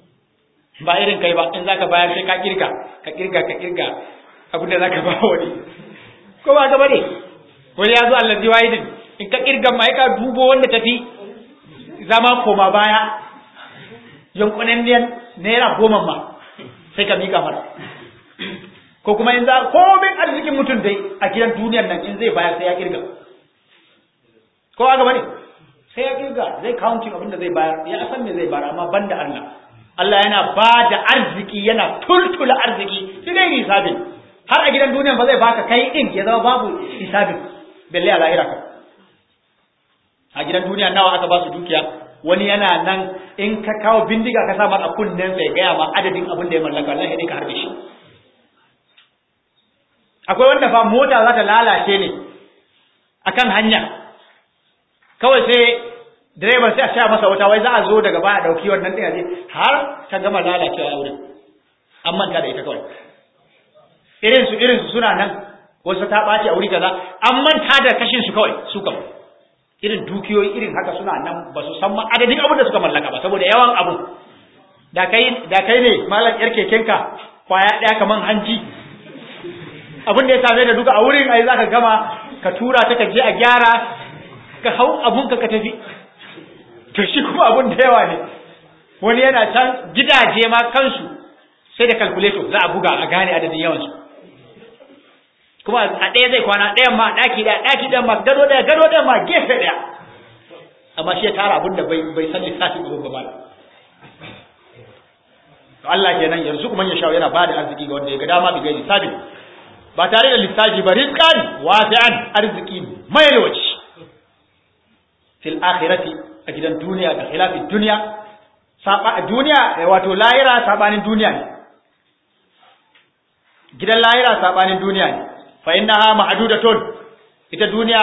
ba irin kai ba in zaka bayar sai ka kirga ka kirga ka kirga abinda zaka ba wani ko ba ka bane wani ya zo allazi wahidin in ka kirga mai ka dubo wanda tafi zama koma baya yankunan naira goma ma sai ka mika mara ko kuma in za komin arzikin mutum dai a gidan duniyar nan in zai bayar sai ya kirga ko aka bane sai ya kirga zai counting abin da zai bayar ya san me zai bayar amma banda Allah Allah yana ba da arziki yana tultula arziki shi dai hisabin har a gidan duniya ba zai baka kai din ya zama babu hisabin balle a lahira ka a gidan duniya nawa aka ba su dukiya wani yana nan in ka kawo bindiga ka sa masa kunnen sai gaya ma adadin abin da ya mallaka Allah ya ka harbe shi akwai wanda fa mota za ta lalace ne akan hanya kawai sai direban sai a sha masa wata wai za a zo daga baya dauki wannan din aje har ta gama lalacewa a wurin an manta da ita kawai irin su irin su suna nan wasu ta ɓaci a wuri kaza an manta da kashin su kawai su kam irin dukiyoyi irin haka suna nan ba su san ma adadin abin da suka mallaka ba saboda yawan abu da kai da kai ne malam yar kekenka kwaya daya kaman hanji abin da ya same da duka a wurin ai zaka gama ka tura ta ka je a gyara ka hau abun ka ka tafi to shi kuma abun da yawa ne wani yana can gidaje ma kansu sai da calculator za a buga a gane adadin yawansu kuma a ɗaya zai kwana ɗayan ma ɗaki ɗaya ɗaki ɗayan ma gado ɗaya gado ɗayan ma gefe ɗaya amma shi ya tara abin da bai bai san lissafin abin ba ba to Allah kenan yanzu kuma ya shawo yana bada arziki ga wanda ya ga dama bi gairi sabin ba tare da lissafi ba rizqan wasi'an arziki mai lokaci fil akhirati a gidan duniya da khilafin duniya saba duniya wato lahira sabanin duniya ne gidan lahira sabanin duniya ne fa innaha mahdudatun ita duniya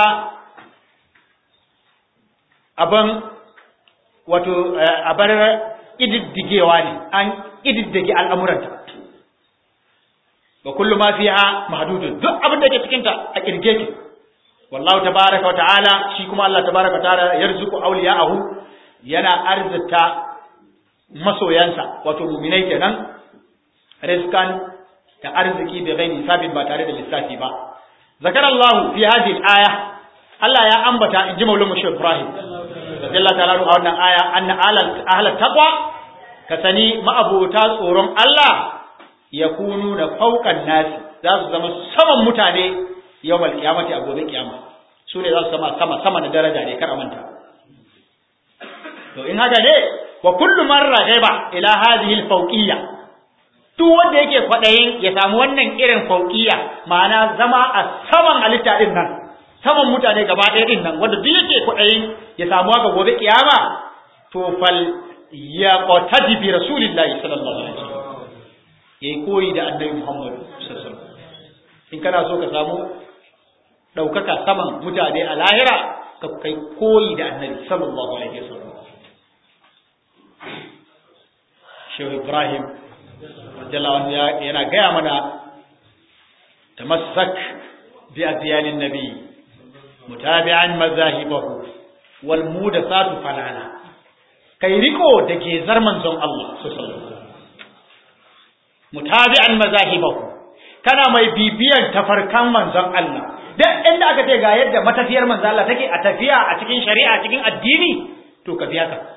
aban wato abar ididdigewa ne an ididdige al'amuranta wa kullu ma fiha mahdudun duk abin da ke cikin ta a kirge ki wallahu tabaaraka wa ta'ala shi kuma Allah tabaaraka wa ta'ala yarzuqu awliya'ahu yana arzita masoyansa wato mu'minai kenan rizqan da arziki bi ghairi sabit ba tare da lissafi ba zakara Allah fi hadhihi al-aya Allah ya ambata inji maulana Muhammad Ibrahim radiyallahu ta'ala a wannan aya anna ahlal taqwa ka sani ma'abota tsoron Allah ya kunu da faukan nasi za su zama saman mutane yau mal kiyamati a gobe kiyama su ne za su zama sama sama na daraja ne kar a manta to in haka ne wa kullu man raghaba ila hadhihi al-fawqiyya duk wanda yake kwadayin ya samu wannan irin fauqiyya ma'ana zama a saman halitta din nan saman mutane gaba ɗaya din nan wanda duk yake kwadayin ya samu haka gobe kiyama to fal ya qatadi bi rasulillahi sallallahu alaihi wasallam yayi koyi da annabi Muhammad sallallahu alaihi wasallam in kana so ka samu daukaka saman mutane a lahira ka kai koyi da annabi sallallahu alaihi wasallam Shehu Ibrahim radiyallahu yana gaya mana tamassak bi adyalin nabi mutabi'an mazahibahu wal mudathatu falala kai riko da gezar manzon Allah sallallahu mutabi'an mazahibahu kana mai bibiyan tafarkan manzon Allah duk inda aka ce ga yadda matafiyar manzon Allah take a tafiya a cikin shari'a cikin addini to ka biya ka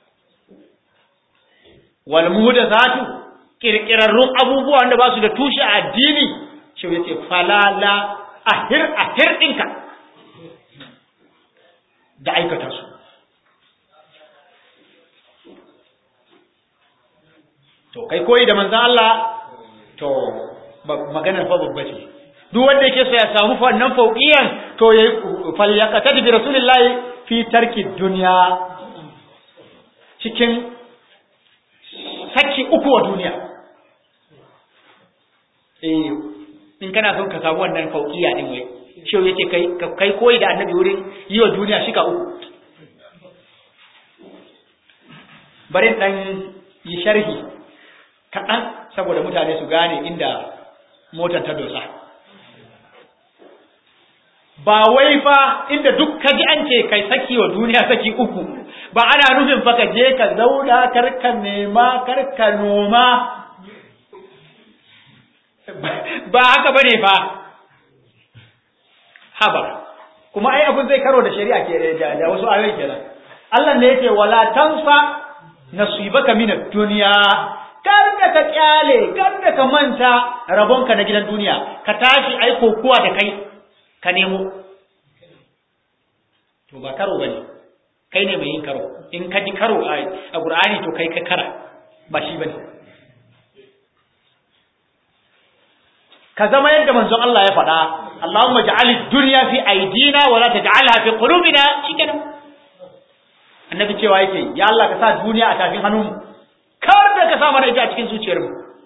wal mudathatu kirkirarrun abubuwa wanda ba su da tushe a addini shi yace falala ahir ahir dinka da aikata su to kai koyi da manzan Allah to maganar fa babba ce duk wanda yake so ya samu wannan fauqiyan to yayi falyaqata bi rasulillahi fi tarki dunya cikin saki uku wa duniya eh in kana son ka samu wannan fauqiya din wai shi yake kai kai koyi da annabi wurin yi wa duniya shika uku bari dan yi sharhi kaɗan saboda mutane su gane inda motar ta dosa ba wai fa inda duk ka ji an ce kai saki wa duniya saki uku ba ana nufin fa ka je ka zauna karka nema karka noma ba haka bane fa haba kuma ai abin zai karo da shari'a ke da wasu ayoyi kenan Allah ne yake wala tansa nasibaka min ad-dunya kada ka kyale kada ka manta rabonka na gidan duniya ka tashi ai kokuwa da kai ka nemo to ba karo bane kai ne mai yin karo in ka ji karo a Qur'ani to kai ka kara ba shi bane ka zama yadda manzon Allah ya faɗa Allahumma ja'al dunya fi aidina wa la taj'alha fi qulubina shikenan annabi cewa yake ya Allah ka sa duniya a tafin hannunmu kar da ka sa mana ita a cikin zuciyarmu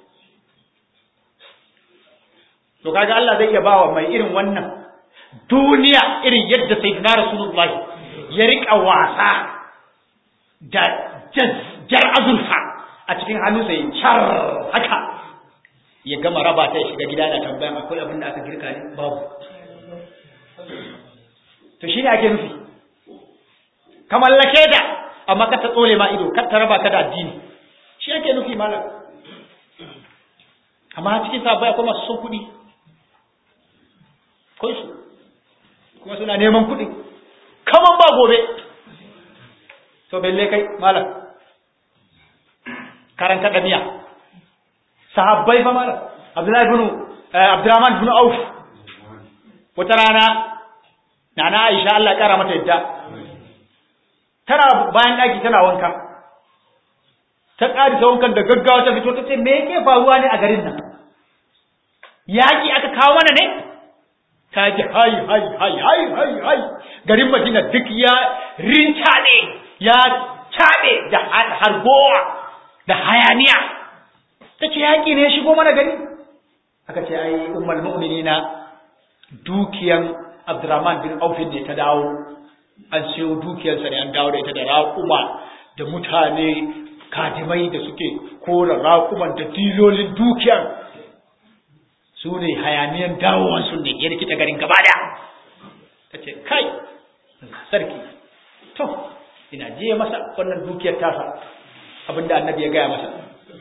to kaga Allah zai iya bawa mai irin wannan duniya irin yadda sayyidina rasulullah ya rika wasa da jar azurfa a cikin hannunsa ya char haka ya gama raba ta ya shiga gida da tambayan akwai abin da aka girka ne babu to shine ake nufi ka mallake da amma ka ta tsole ma ido kar ta raba ka da addini shi ake nufi malam amma cikin sabai akwai masu son kuɗi kai su kuma suna neman kuɗi kaman ba gobe to belle kai malam karanta ɗabi'a sahabbai fa malam abdullahi bin abdurrahman bin auf wata rana nana aisha Allah ya kara mata yadda tana bayan ɗaki tana wanka ta ƙari ta wankan da gaggawa ta fito ta ce me yake faruwa ne a garin nan yaƙi aka kawo mana ne ta ji hai hai hai hai hai hai garin madina duk ya rincaɗe ya caɗe da harbowa da hayaniya ta ce yaƙi ne ya shigo mana gari aka ce ai ummul mu'minina dukiyan abdurrahman bin aufin ne ta dawo an siyo dukiyarsa ne an dawo da ita da raƙuma da mutane kadimai da suke kora raƙuman da dilolin dukiyar su ne hayaniyan dawowan sun ne ya rikita garin gaba daya ta ce kai sarki to ina je masa wannan dukiyar tasa abinda annabi ya gaya masa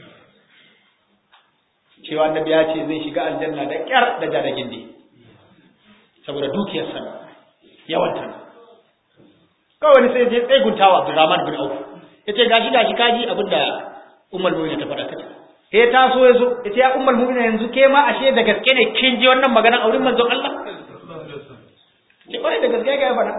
cewa annabi ya ce zai shiga aljanna da kyar da jada gindi saboda dukiyarsa yawanta kawai wani sai je tseguntawa Abdurrahman bin Auf yace gashi gashi kaji abinda Ummul Mu'minin ta faɗa kace sai ta so yazo yace ya Ummul Mu'minin yanzu ke ma ashe da gaske ne kin ji wannan maganar auren manzon Allah ce kai da gaske ga ya faɗa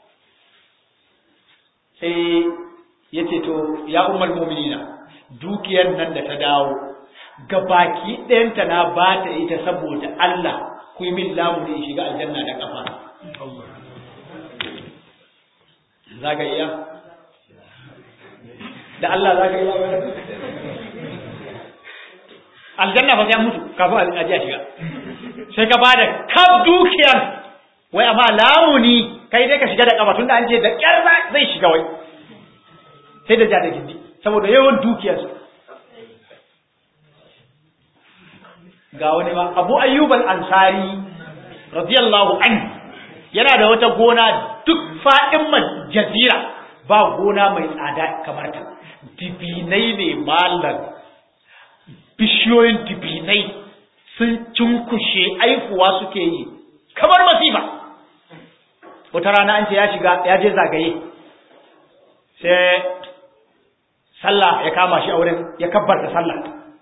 sai yace to ya Ummul Mu'minina dukiyar nan da ta dawo gabaki ɗayanta na ba ta ita saboda Allah ku yi min lamu ne shiga aljanna da kafa za ka iya da Allah za ka iya aljanna ba sai mutu kafin a ji a shiga sai ka bada kaf dukiyar wai amma lamuni kai dai ka shiga da kafa tunda an ce da kyar zai shiga wai sai da ja da gindi saboda yawan dukiyarsa ga wani ba abu ayyubal ansari radiyallahu anhu yana da wata gona duk fa'in jazira ba gona mai tsada kamar ta dibinai ne malam bishiyoyin dibinai sun cunkushe aifuwa suke yi kamar masifa wata rana an ce ya shiga ya je zagaye sai sallah ya kama shi a wurin ya kabbarta sallah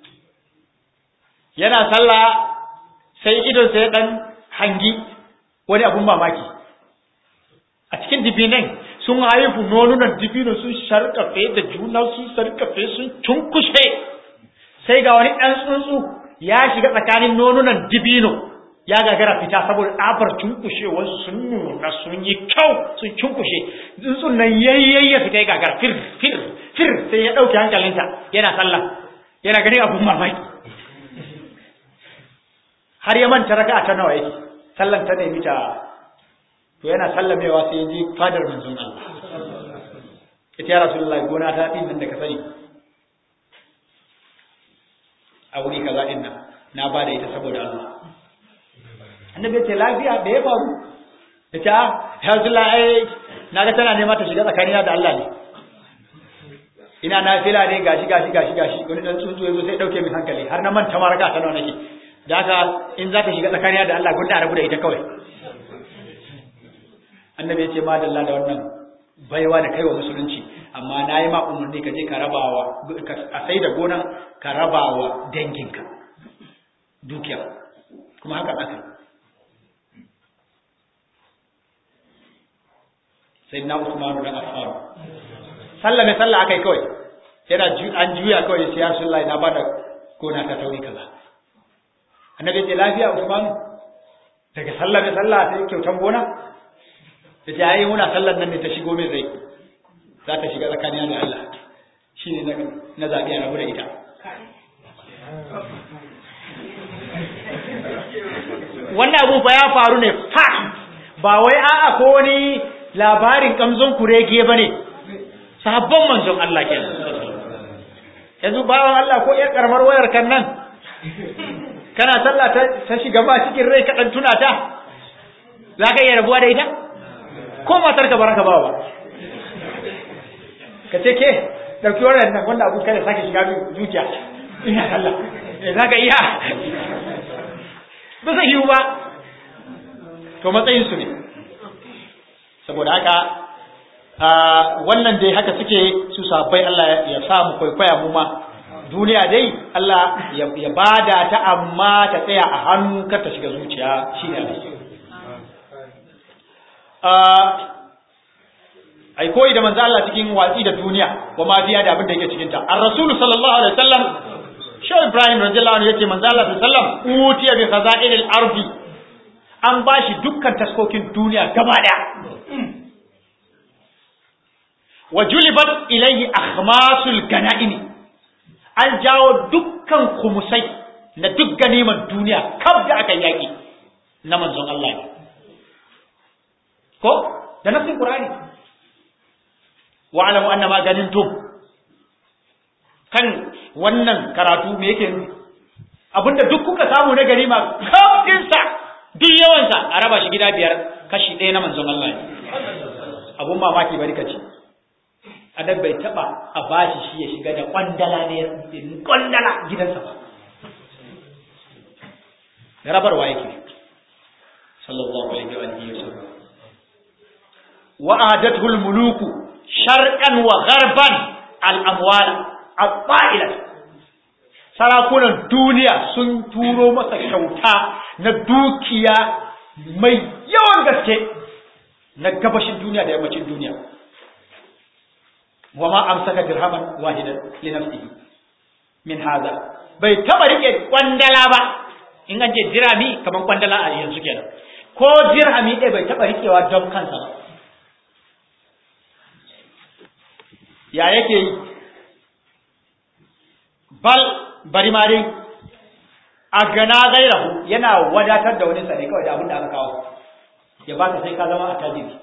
yana sallah sai idonsa ya dan hangi wani abun mamaki a cikin dibinan sun haifu nonunan dibino sun sharkafe da juna sun sarkafe sun cunkushe sai ga wani ɗan tsuntsu ya shiga tsakanin nonunan dibino ya gagara fita saboda ɗabar cunkushewarsu sun nuna sun yi kyau sun cunkushe tsuntsun nan yayyayya fita ya gagara fir fir fir sai ya ɗauke hankalinsa yana sallah yana ganin abun mamaki har ya manta raka ta nawa yake sallan ta nemi ta to yana sallamewa sai ya ji fadar manzon Allah ita ya rasulullahi gona ta din nan da ka sani a wuri kaza din nan na ba da ita saboda Allah annabi ya ce lafiya da ya faru ya ce ya rasulullahi na ga tana nema ta shiga tsakanina da Allah ne ina na fila ne gashi gashi gashi gashi wani dan tsuntsu yazo sai dauke min hankali har na manta maraka ta nawa nake da haka in za ta shiga tsakaniya da Allah gunda rabu da ita kawai annabi ya ce madalla da wannan baiwa da kaiwa musulunci amma na yi ma umarni ka je ka rabawa a sai da gonan ka rabawa danginka dukiya kuma haka aka sai na usmanu dan affan sallah ne sallah akai kawai yana an juya kawai sai ya sullahi na bada gona ta tauri kaza annabi ce lafiya Usman daga sallah ne sallah sai kyautan gona da ta yi muna sallar nan ne ta shigo mai zai za ta shiga tsakanin da Allah shine na na zabi a rabu da ita wannan abu ba ya faru ne fa ba wai a'a ko wani labarin kamzon kurege bane sahabban manzon Allah kenan yanzu bawan Allah ko yar karamar wayar kan nan kana sallah ta shiga ba cikin rai kaɗan tuna ta za ka iya rabuwa da ita ko matar ka baraka ba ba ka ce ke ɗauki wannan nan wanda abu kada sake shiga zuciya ina sallah za ka iya ba zai yiwu ba to matsayin su ne saboda haka wannan dai haka suke su sabai Allah ya samu kwaikwaya mu ma duniya dai Allah ya bada ta amma ta tsaya a hannu kar ta shiga zuciya shi ne ai koyi da manzo Allah cikin watsi da duniya wa ma fiya da abin da yake cikin ta ar-rasul sallallahu alaihi wasallam shaw ibrahim radiyallahu anhu yace manzo Allah sallallahu alaihi wasallam utiya bi khaza'il al-ardi an bashi dukkan taskokin duniya gaba daya wa julibat ilayhi akhmasul ganaimi an jawo dukkan kumusai na duk ganiman duniya kaf da aka yaki na manzon Allah ne ko da nafsin qur'ani wa alamu anna ma ganintum kan wannan karatu me yake nufi abinda duk kuka samu na ganima kafinsa duk yawansa a raba shi gida biyar kashi ɗaya na manzon Allah ne abun mamaki bari ka ce adab bai taba a bashi shi ya shiga da kwandala ne kwandala gidansa ba da rabarwa yake sallallahu alaihi wa alihi wasallam wa adathu al-muluku sharqan wa gharban al-amwal al-fa'ila sarakunan duniya sun turo masa kyauta na dukiya mai yawan gaske na gabashin duniya da yammacin duniya wa ma amsaka dirhaman wahidan li nafsihi min hada bai taba rike kwandala ba in an ce dirhami kaman kwandala a yanzu kenan ko dirhami ɗaya bai taba rikewa don kansa ba ya yake yi bal bari ma dai a gana gairahu yana wadatar da wani sane kawai da abin da aka kawo ya baka sai ka zama a tajiri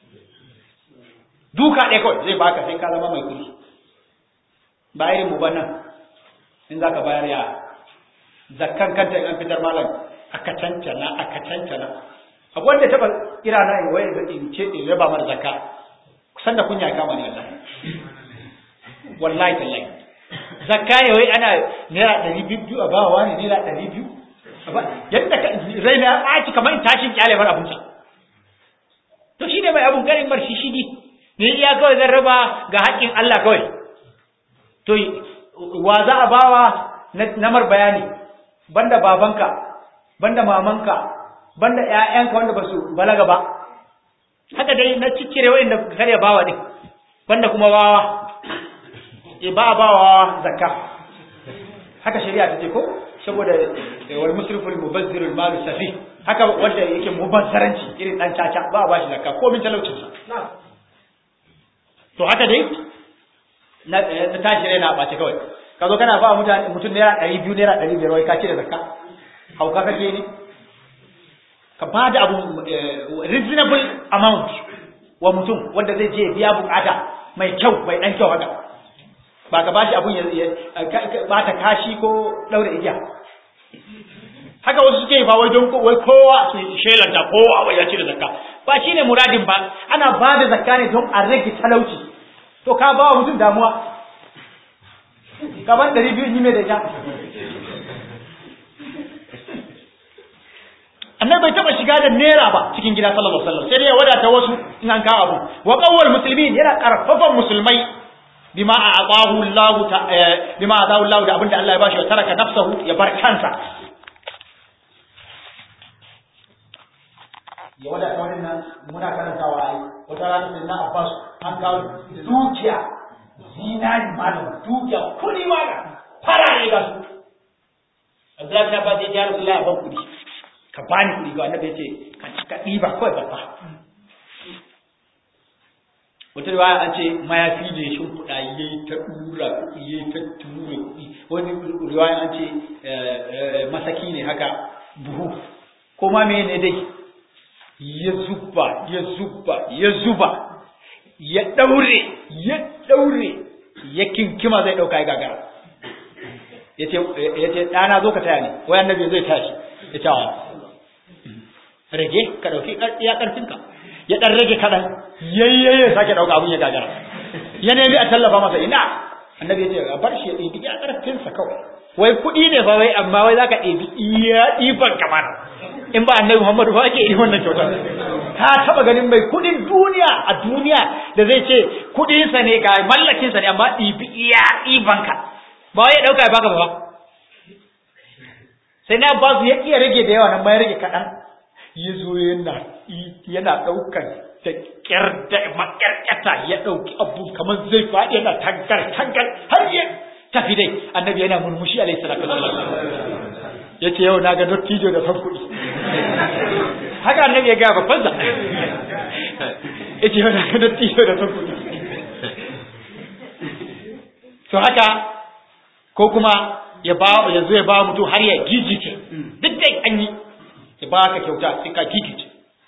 duka ɗaya kawai zai baka sai ka zama mai kuɗi ba irin mu nan in za ka bayar ya zakkan kanta in an fitar malam aka cancana aka cancana abu wanda taɓa kira na in waye da in ce in raba mar zakka kusan da kunya kama ne wallahi wallahi tallahi zakka ne wai ana naira ɗari biyu a bawa ne naira ɗari biyu yadda rai na ɓaci kamar in tashin kyale mar abinsa to shi ne mai abun garin mar shi shigi ne iya kawai zan raba ga haƙƙin Allah kawai to wa za a bawa na mar bayani banda babanka banda mamanka banda ƴaƴanka wanda ba su balaga ba haka dai na ciccire wa'inda kare bawa ne banda kuma wawa e ba a bawa zakka haka shari'a ta ce ko saboda wal musriful mubazzirul malu safi haka wanda yake mubazzaranci irin dan caca ba a bashi zakka ko min talaucin sa to haka dai na na tashi rai na bace kawai ka zo kana ba mutane mutum naira 200 naira 500 wai ka cire zakka hauka kake ne ka ba da abu reasonable amount wa mutum wanda zai je biya bukata mai kyau mai dan kyau haka ba ka bashi abun ya bata kashi ko daure igiya haka wasu suke ba wai don wai kowa su shelanta kowa wai ya cire zakka ba shine muradin ba ana ba da zakka ne don a rage talauci to ka ba wa mutum damuwa ka ban ɗari biyu yi mai da ita annabi bai taba shiga da naira ba cikin gida sallallahu alaihi wasallam sai dai ya wadata wasu in an kawo abu wa qawwal muslimin yana karfafan musulmai bima a'tahu Allah ta bima a'tahu Allah da abinda Allah ya bashi wa taraka nafsahu ya bar kansa ya wadata wannan muna karantawa ai wata rana sai na Abbas an kawo dukiya zinari malam dukiya kudi malam farare ga su Abdullahi bin Abbas ya ji Rasulullah ban kudi ka bani kuɗi ga annabi yace ka ci ka ɗiba kawai babba wata riwaya an ce mayafi ne shin kuɗa yayi ta ɗura kuɗi yayi ta tura kuɗi wani riwaya an ce masaki ne haka buhu ko ma me ne dai ya zuba ya zuba ya zuba ya ɗaure ya ɗaure ya kinkima zai ɗauka ya gagara ya ce ɗana zo ka taya ni wai annabi zai tashi ya ce rage ka dauki iya karfinka ya dan rage kadan yayyaye sake dauka abun ya gagara ya nemi a tallafa masa ina annabi ya ce a bar shi ya ɗibi iya karfinsa kawai wai kuɗi ne fa wai amma wai zaka ɗibi iya ɗiban kamar in ba annabi Muhammadu ba ake yi wannan kyautar ka taba ganin mai kuɗin duniya a duniya da zai ce kuɗinsa ne ga mallakinsa ne amma ɗibi iya ɗibanka ba wai ya ɗauka ya baka ba sai na ba su ya iya rage da yawa nan ma ya rage kaɗan ya zo yana yana ɗaukar da ƙyar da maƙyarƙyata ya ɗauki abu kamar zai faɗi yana tangar tangar har ya tafi dai annabi yana murmushi alaihi salatu wasallam ya ce yau na ga dottijo da son kuɗi haka annabi ya gaya babban sa ya ce yau na ga dottijo da son kuɗi to haka ko kuma ya ba ya zo ya ba mutum har ya gigice duk dai an yi ya ba ka kyauta sai ka gigice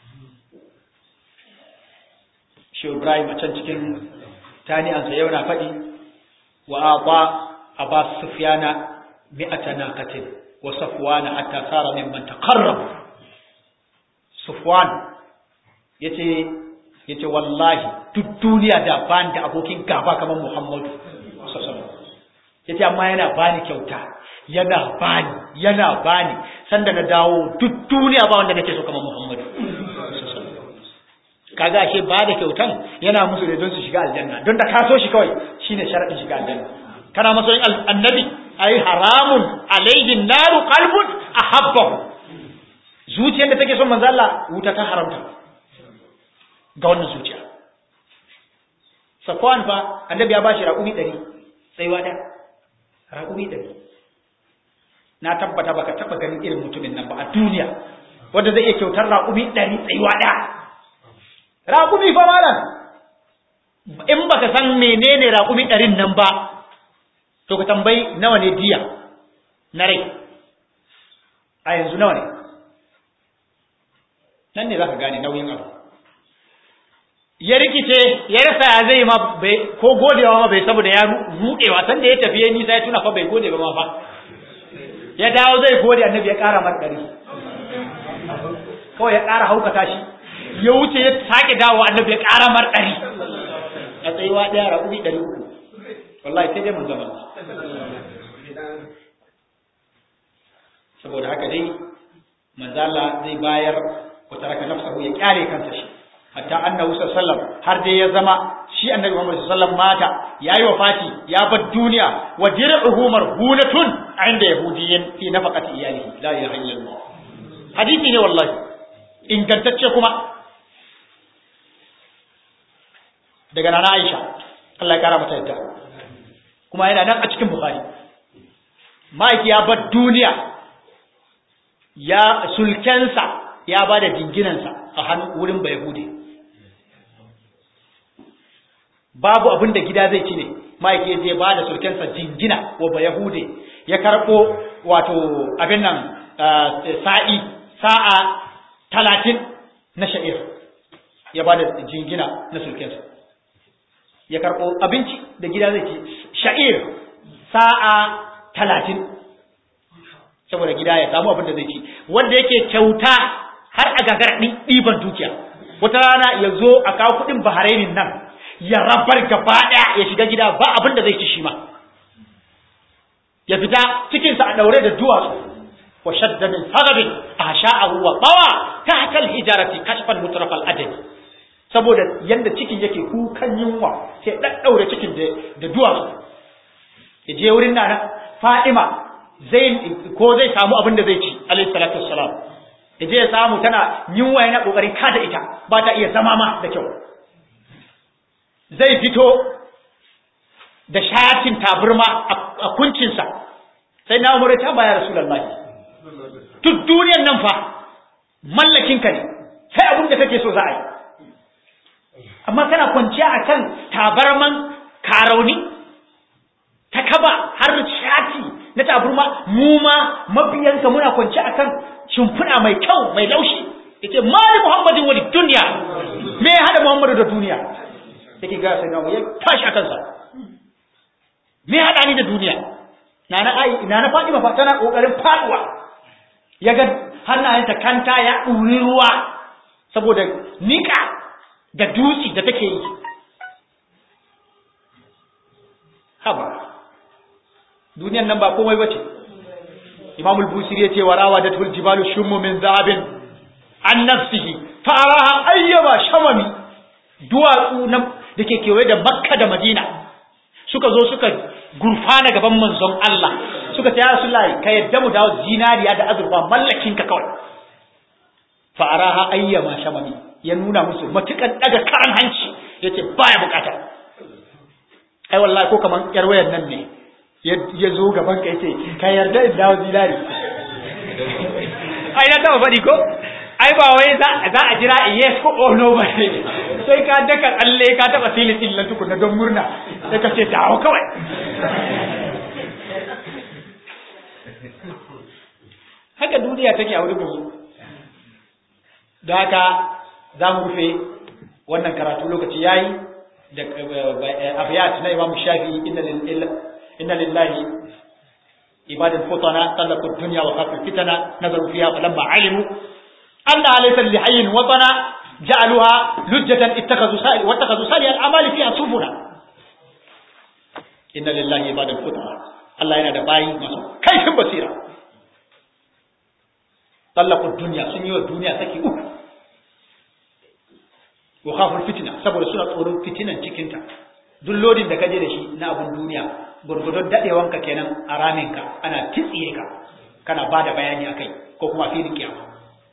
shi Ibrahim a can cikin tani'ansa yau na faɗi wa aqwa Abbas Sufyana mi'ata naqatin wa safwan hatta sara mimman taqarrab safwan yace yace wallahi duk duniya da ban da abokin gaba kamar Muhammadu sallallahu alaihi wasallam yace amma yana bani kyauta yana bani yana bani sanda na dawo duk duniya ba wanda nake so kamar Muhammadu kaga ashe ba da kyautan yana musu ne don su shiga aljanna don da ka so shi kawai shine sharadin shiga aljanna kana masoyin annabi ai haramun alaihi naru qalbun ahabbahu zuciyar da take son manzo Allah wuta ta haramta ga wannan zuciya Safwan fa annabi ya bashi raƙumi 100 tsaiwa da raƙumi 100 na tabbata baka taba ganin irin mutumin nan ba a duniya wanda zai iya kyautar raƙumi 100 tsaiwa da raƙumi fa malam in baka san menene raƙumi ɗarin nan ba to ka tambayi nawa ne diya na rai a yanzu nawa ne nan ne za ka gane nauyin abu ya rikice ya rasa ya zai ma bai ko godewa ma bai saboda ya ruɗewa san da ya tafi ya nisa ya tuna fa bai gode ba ma fa ya dawo zai gode annabi ya ƙara mar ɗari kawai ya ƙara haukata shi ya wuce ya sake dawo annabi ya ƙara mar ɗari a tsayuwa ɗaya raƙumi ɗari uku wallahi sai dai mun zama saboda haka dai manzala zai bayar wa taraka nafsahu ya kyale kansa shi hatta annabi sallallahu har dai ya zama shi annabi Muhammad sallallahu mata yayi wafati ya bar duniya wa dir'uhu marhunatun inda yahudiyyin fi nafaqati iyalihi la ilaha illallah hadisi ne wallahi ingantacce kuma daga nana Aisha Allah ya kara mata yadda kuma yana nan a cikin Bukhari Mike ya bar duniya ya sulkensa ya ba da jinginansa a hannun wurin Bayahudi babu abin da gida zai ci ne Mike ya je ba da sulkensa jingina wa Bayahudi ya karɓo wato abin nan sa'i sa'a talatin na sha'ir ya ba da jingina na sulkensa ya karɓo abinci da gida zai ci sha'ir sa'a talatin saboda gida ya samu abin da zai ci wanda yake kyauta har a gagar ɗiban dukiya wata rana ya zo a kawo kuɗin baharainin nan ya rabar gaba ɗaya ya shiga gida ba abin da zai ci shi ma ya fita cikinsa a ɗaure da duwatsu wa shadda min sagabin a sha'ahu wa bawa ta hakal hijarati kashfan mutrafal adami saboda yanda cikin yake kukan yunwa sai ɗaɗɗaure cikin da duwatsu ya je wurin nana fa'ima zai ko zai samu abin da zai ci alayhi salatu wassalam ya je ya samu tana yunwa yana kokarin kada ita ba ta iya zama ma da kyau zai fito da shatin taburma a kuncinsa sai na umar ta baya rasulullahi duk duniyar nan fa mallakinka ne sai abin da kake so za a yi amma kana kwanciya akan tabarman karauni ta kaba har shati na taburma mu ma mabiyanka muna kwanciya akan shimfiɗa mai kyau mai laushi yace mali muhammadin wani duniya me ya hada muhammadu da duniya yake ga sai nawo ya tashi akan sa me ya hada ni da duniya nana ai nana Fatima fa tana kokarin faduwa yaga hannayenta kanta ya duri ruwa saboda nika da dutsi da take yi haba duniyan nan ba komai bace Imam al-Busiri yace wa rawadatul jibalu shummu min zahabin an nafsihi faraha ayyaba shamami duwatsu na dake kewaye da Makka da Madina suka zo suka gurfana gaban manzon Allah suka ce ya Rasulullahi ka yadda mu dawo zinariya da azurfa mallakin ka kawai faraha ayyama shamami ya nuna musu matukan daga karan hanci yace baya bukata ai wallahi ko kaman yar wayar nan ne ya zo gaban ka yace ka yarda in dawo zinari ai na taba faɗi ko ai ba wai za a jira yes ko oh no ba sai ka daka tsalle ka taba silin din nan tukuna don murna sai ka ce dawo kawai haka duniya take a wurin mu da haka za mu rufe wannan karatu lokaci yayi da abiyat na Imam Shafi'i inna lillahi inna lillahi ibadul futana talaqu dunya wa khafu fitana nazaru fiha falamma alimu anna laysa li hayyin watana ja'aluha lujjatan ittakhadhu sali wa ittakhadhu sali al-amali fiha subuna inna lillahi ibadul futana Allah yana da bayi masu kaifin basira talaqu dunya sun yi wa duniya saki uku wa khaful fitna saboda suna tsoron fitinan cikinta duk lodin da kaje da shi na abun duniya gurgudun dadewanka kenan a raminka ana titsiye ka kana bada bayani akai ko kuma filin kiyama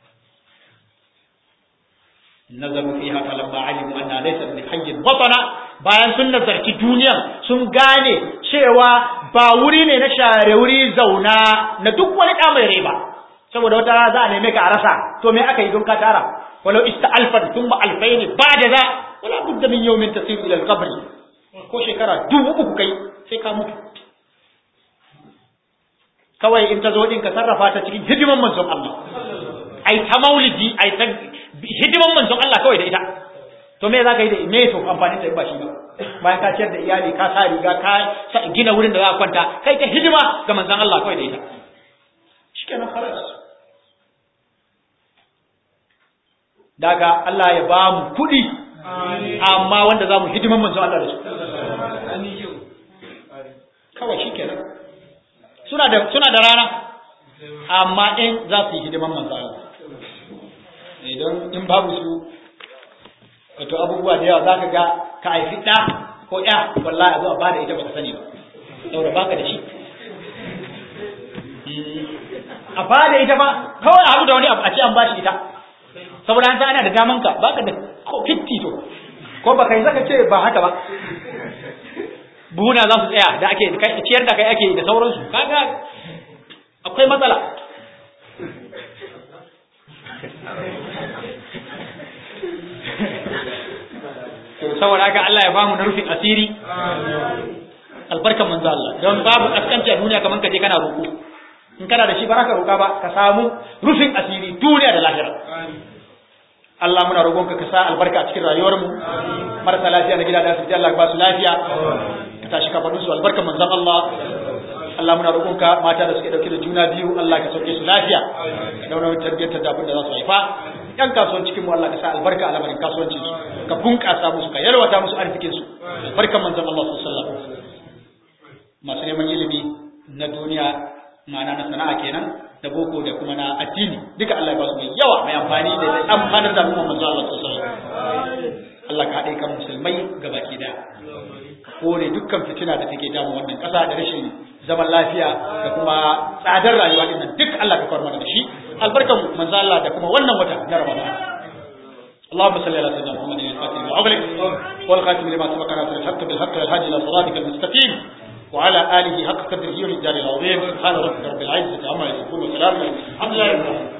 nazaru fiha falamma alimu anna laysa bi hayyin watana bayan sun nazarci duniya sun gane cewa ba wuri ne na share wuri zauna na duk wani da mai rai ba saboda wata za a neme ka a rasa to me aka yi don ka tara walau ista'alfat thumma alfayn ba'da za wala budda min yawmin tasiru ila al-qabr ko shekara dubu uku kai sai ka mutu kawai in ta zo din ka sarrafa ta cikin hidiman manzon Allah ai ta maulidi ai ta hidiman manzon Allah kawai da ita to me za ka yi da me to amfani ta ba shi ba bayan ka ciyar da iyali ka sa riga ka gina wurin da za ka kwanta kai ta hidima ga manzon Allah kawai da ita shikenan khalas daga Allah ya ba mu kuɗi amma wanda za mu hidiman manzon Allah da su kawai shi kenan suna da suna da rana amma in za su yi hidiman manzon Allah idan in babu su wato abubuwa da yawa za ka ga ka haifi ɗa ko ya wallahi a zuwa ba da ita ba ka sani ba saboda baka da shi a ba da ita ba kawai a haɗu da wani abu a ce an ba shi ita saboda an ana da daman ka baka da ko 50 to ko baka yi zaka ce ba haka ba buhuna za su tsaya da ake ciyar da kai ake da sauransu kaga akwai matsala to saboda haka Allah ya bamu na rufin asiri albarkan manzo Allah don babu kaskanci a duniya kaman kaje kana roko in kana da shi baraka roka ba ka samu rufin asiri duniya da lahira Allah muna roƙonka ka sa albarka a cikin rayuwarmu marasa lafiya na gida da asibiti Allah ba su lafiya ka tashi kafaɗin su albarkan manzon Allah Allah muna roƙonka mata da suke dauke da juna biyu Allah ka sauke su lafiya ka dauna tarbiyyar da abin da za su haifa yan kasuwan cikin mu Allah ka sa albarka a lamarin kasuwancin su ka bunƙasa musu ka yalwata musu arzikin su albarkan manzon Allah sallallahu alaihi wasallam masu neman ilimi na duniya ma'ana na sana'a kenan da boko da kuma na addini duka Allah ya ba su mai yawa mai amfani da zai amfanar da al'umma manzo Allah sallallahu alaihi wasallam Allah ka haɗe kan musulmai gabaki daya ka kore dukkan fitina da take damu wannan ƙasa da rashin zaman lafiya da kuma tsadar rayuwa din nan duk Allah ka kawar mana da shi albarkan manzo Allah da kuma wannan wata na Ramadan اللهم صل على سيدنا محمد الفاتح لما أغلق والخاتم لما سبق ناصر الحق بالحق والهادي إلى صراطك المستقيم وعلى آله حق قدره والجار العظيم سبحان ربك رب العزة عما يصفون وسلام الحمد لله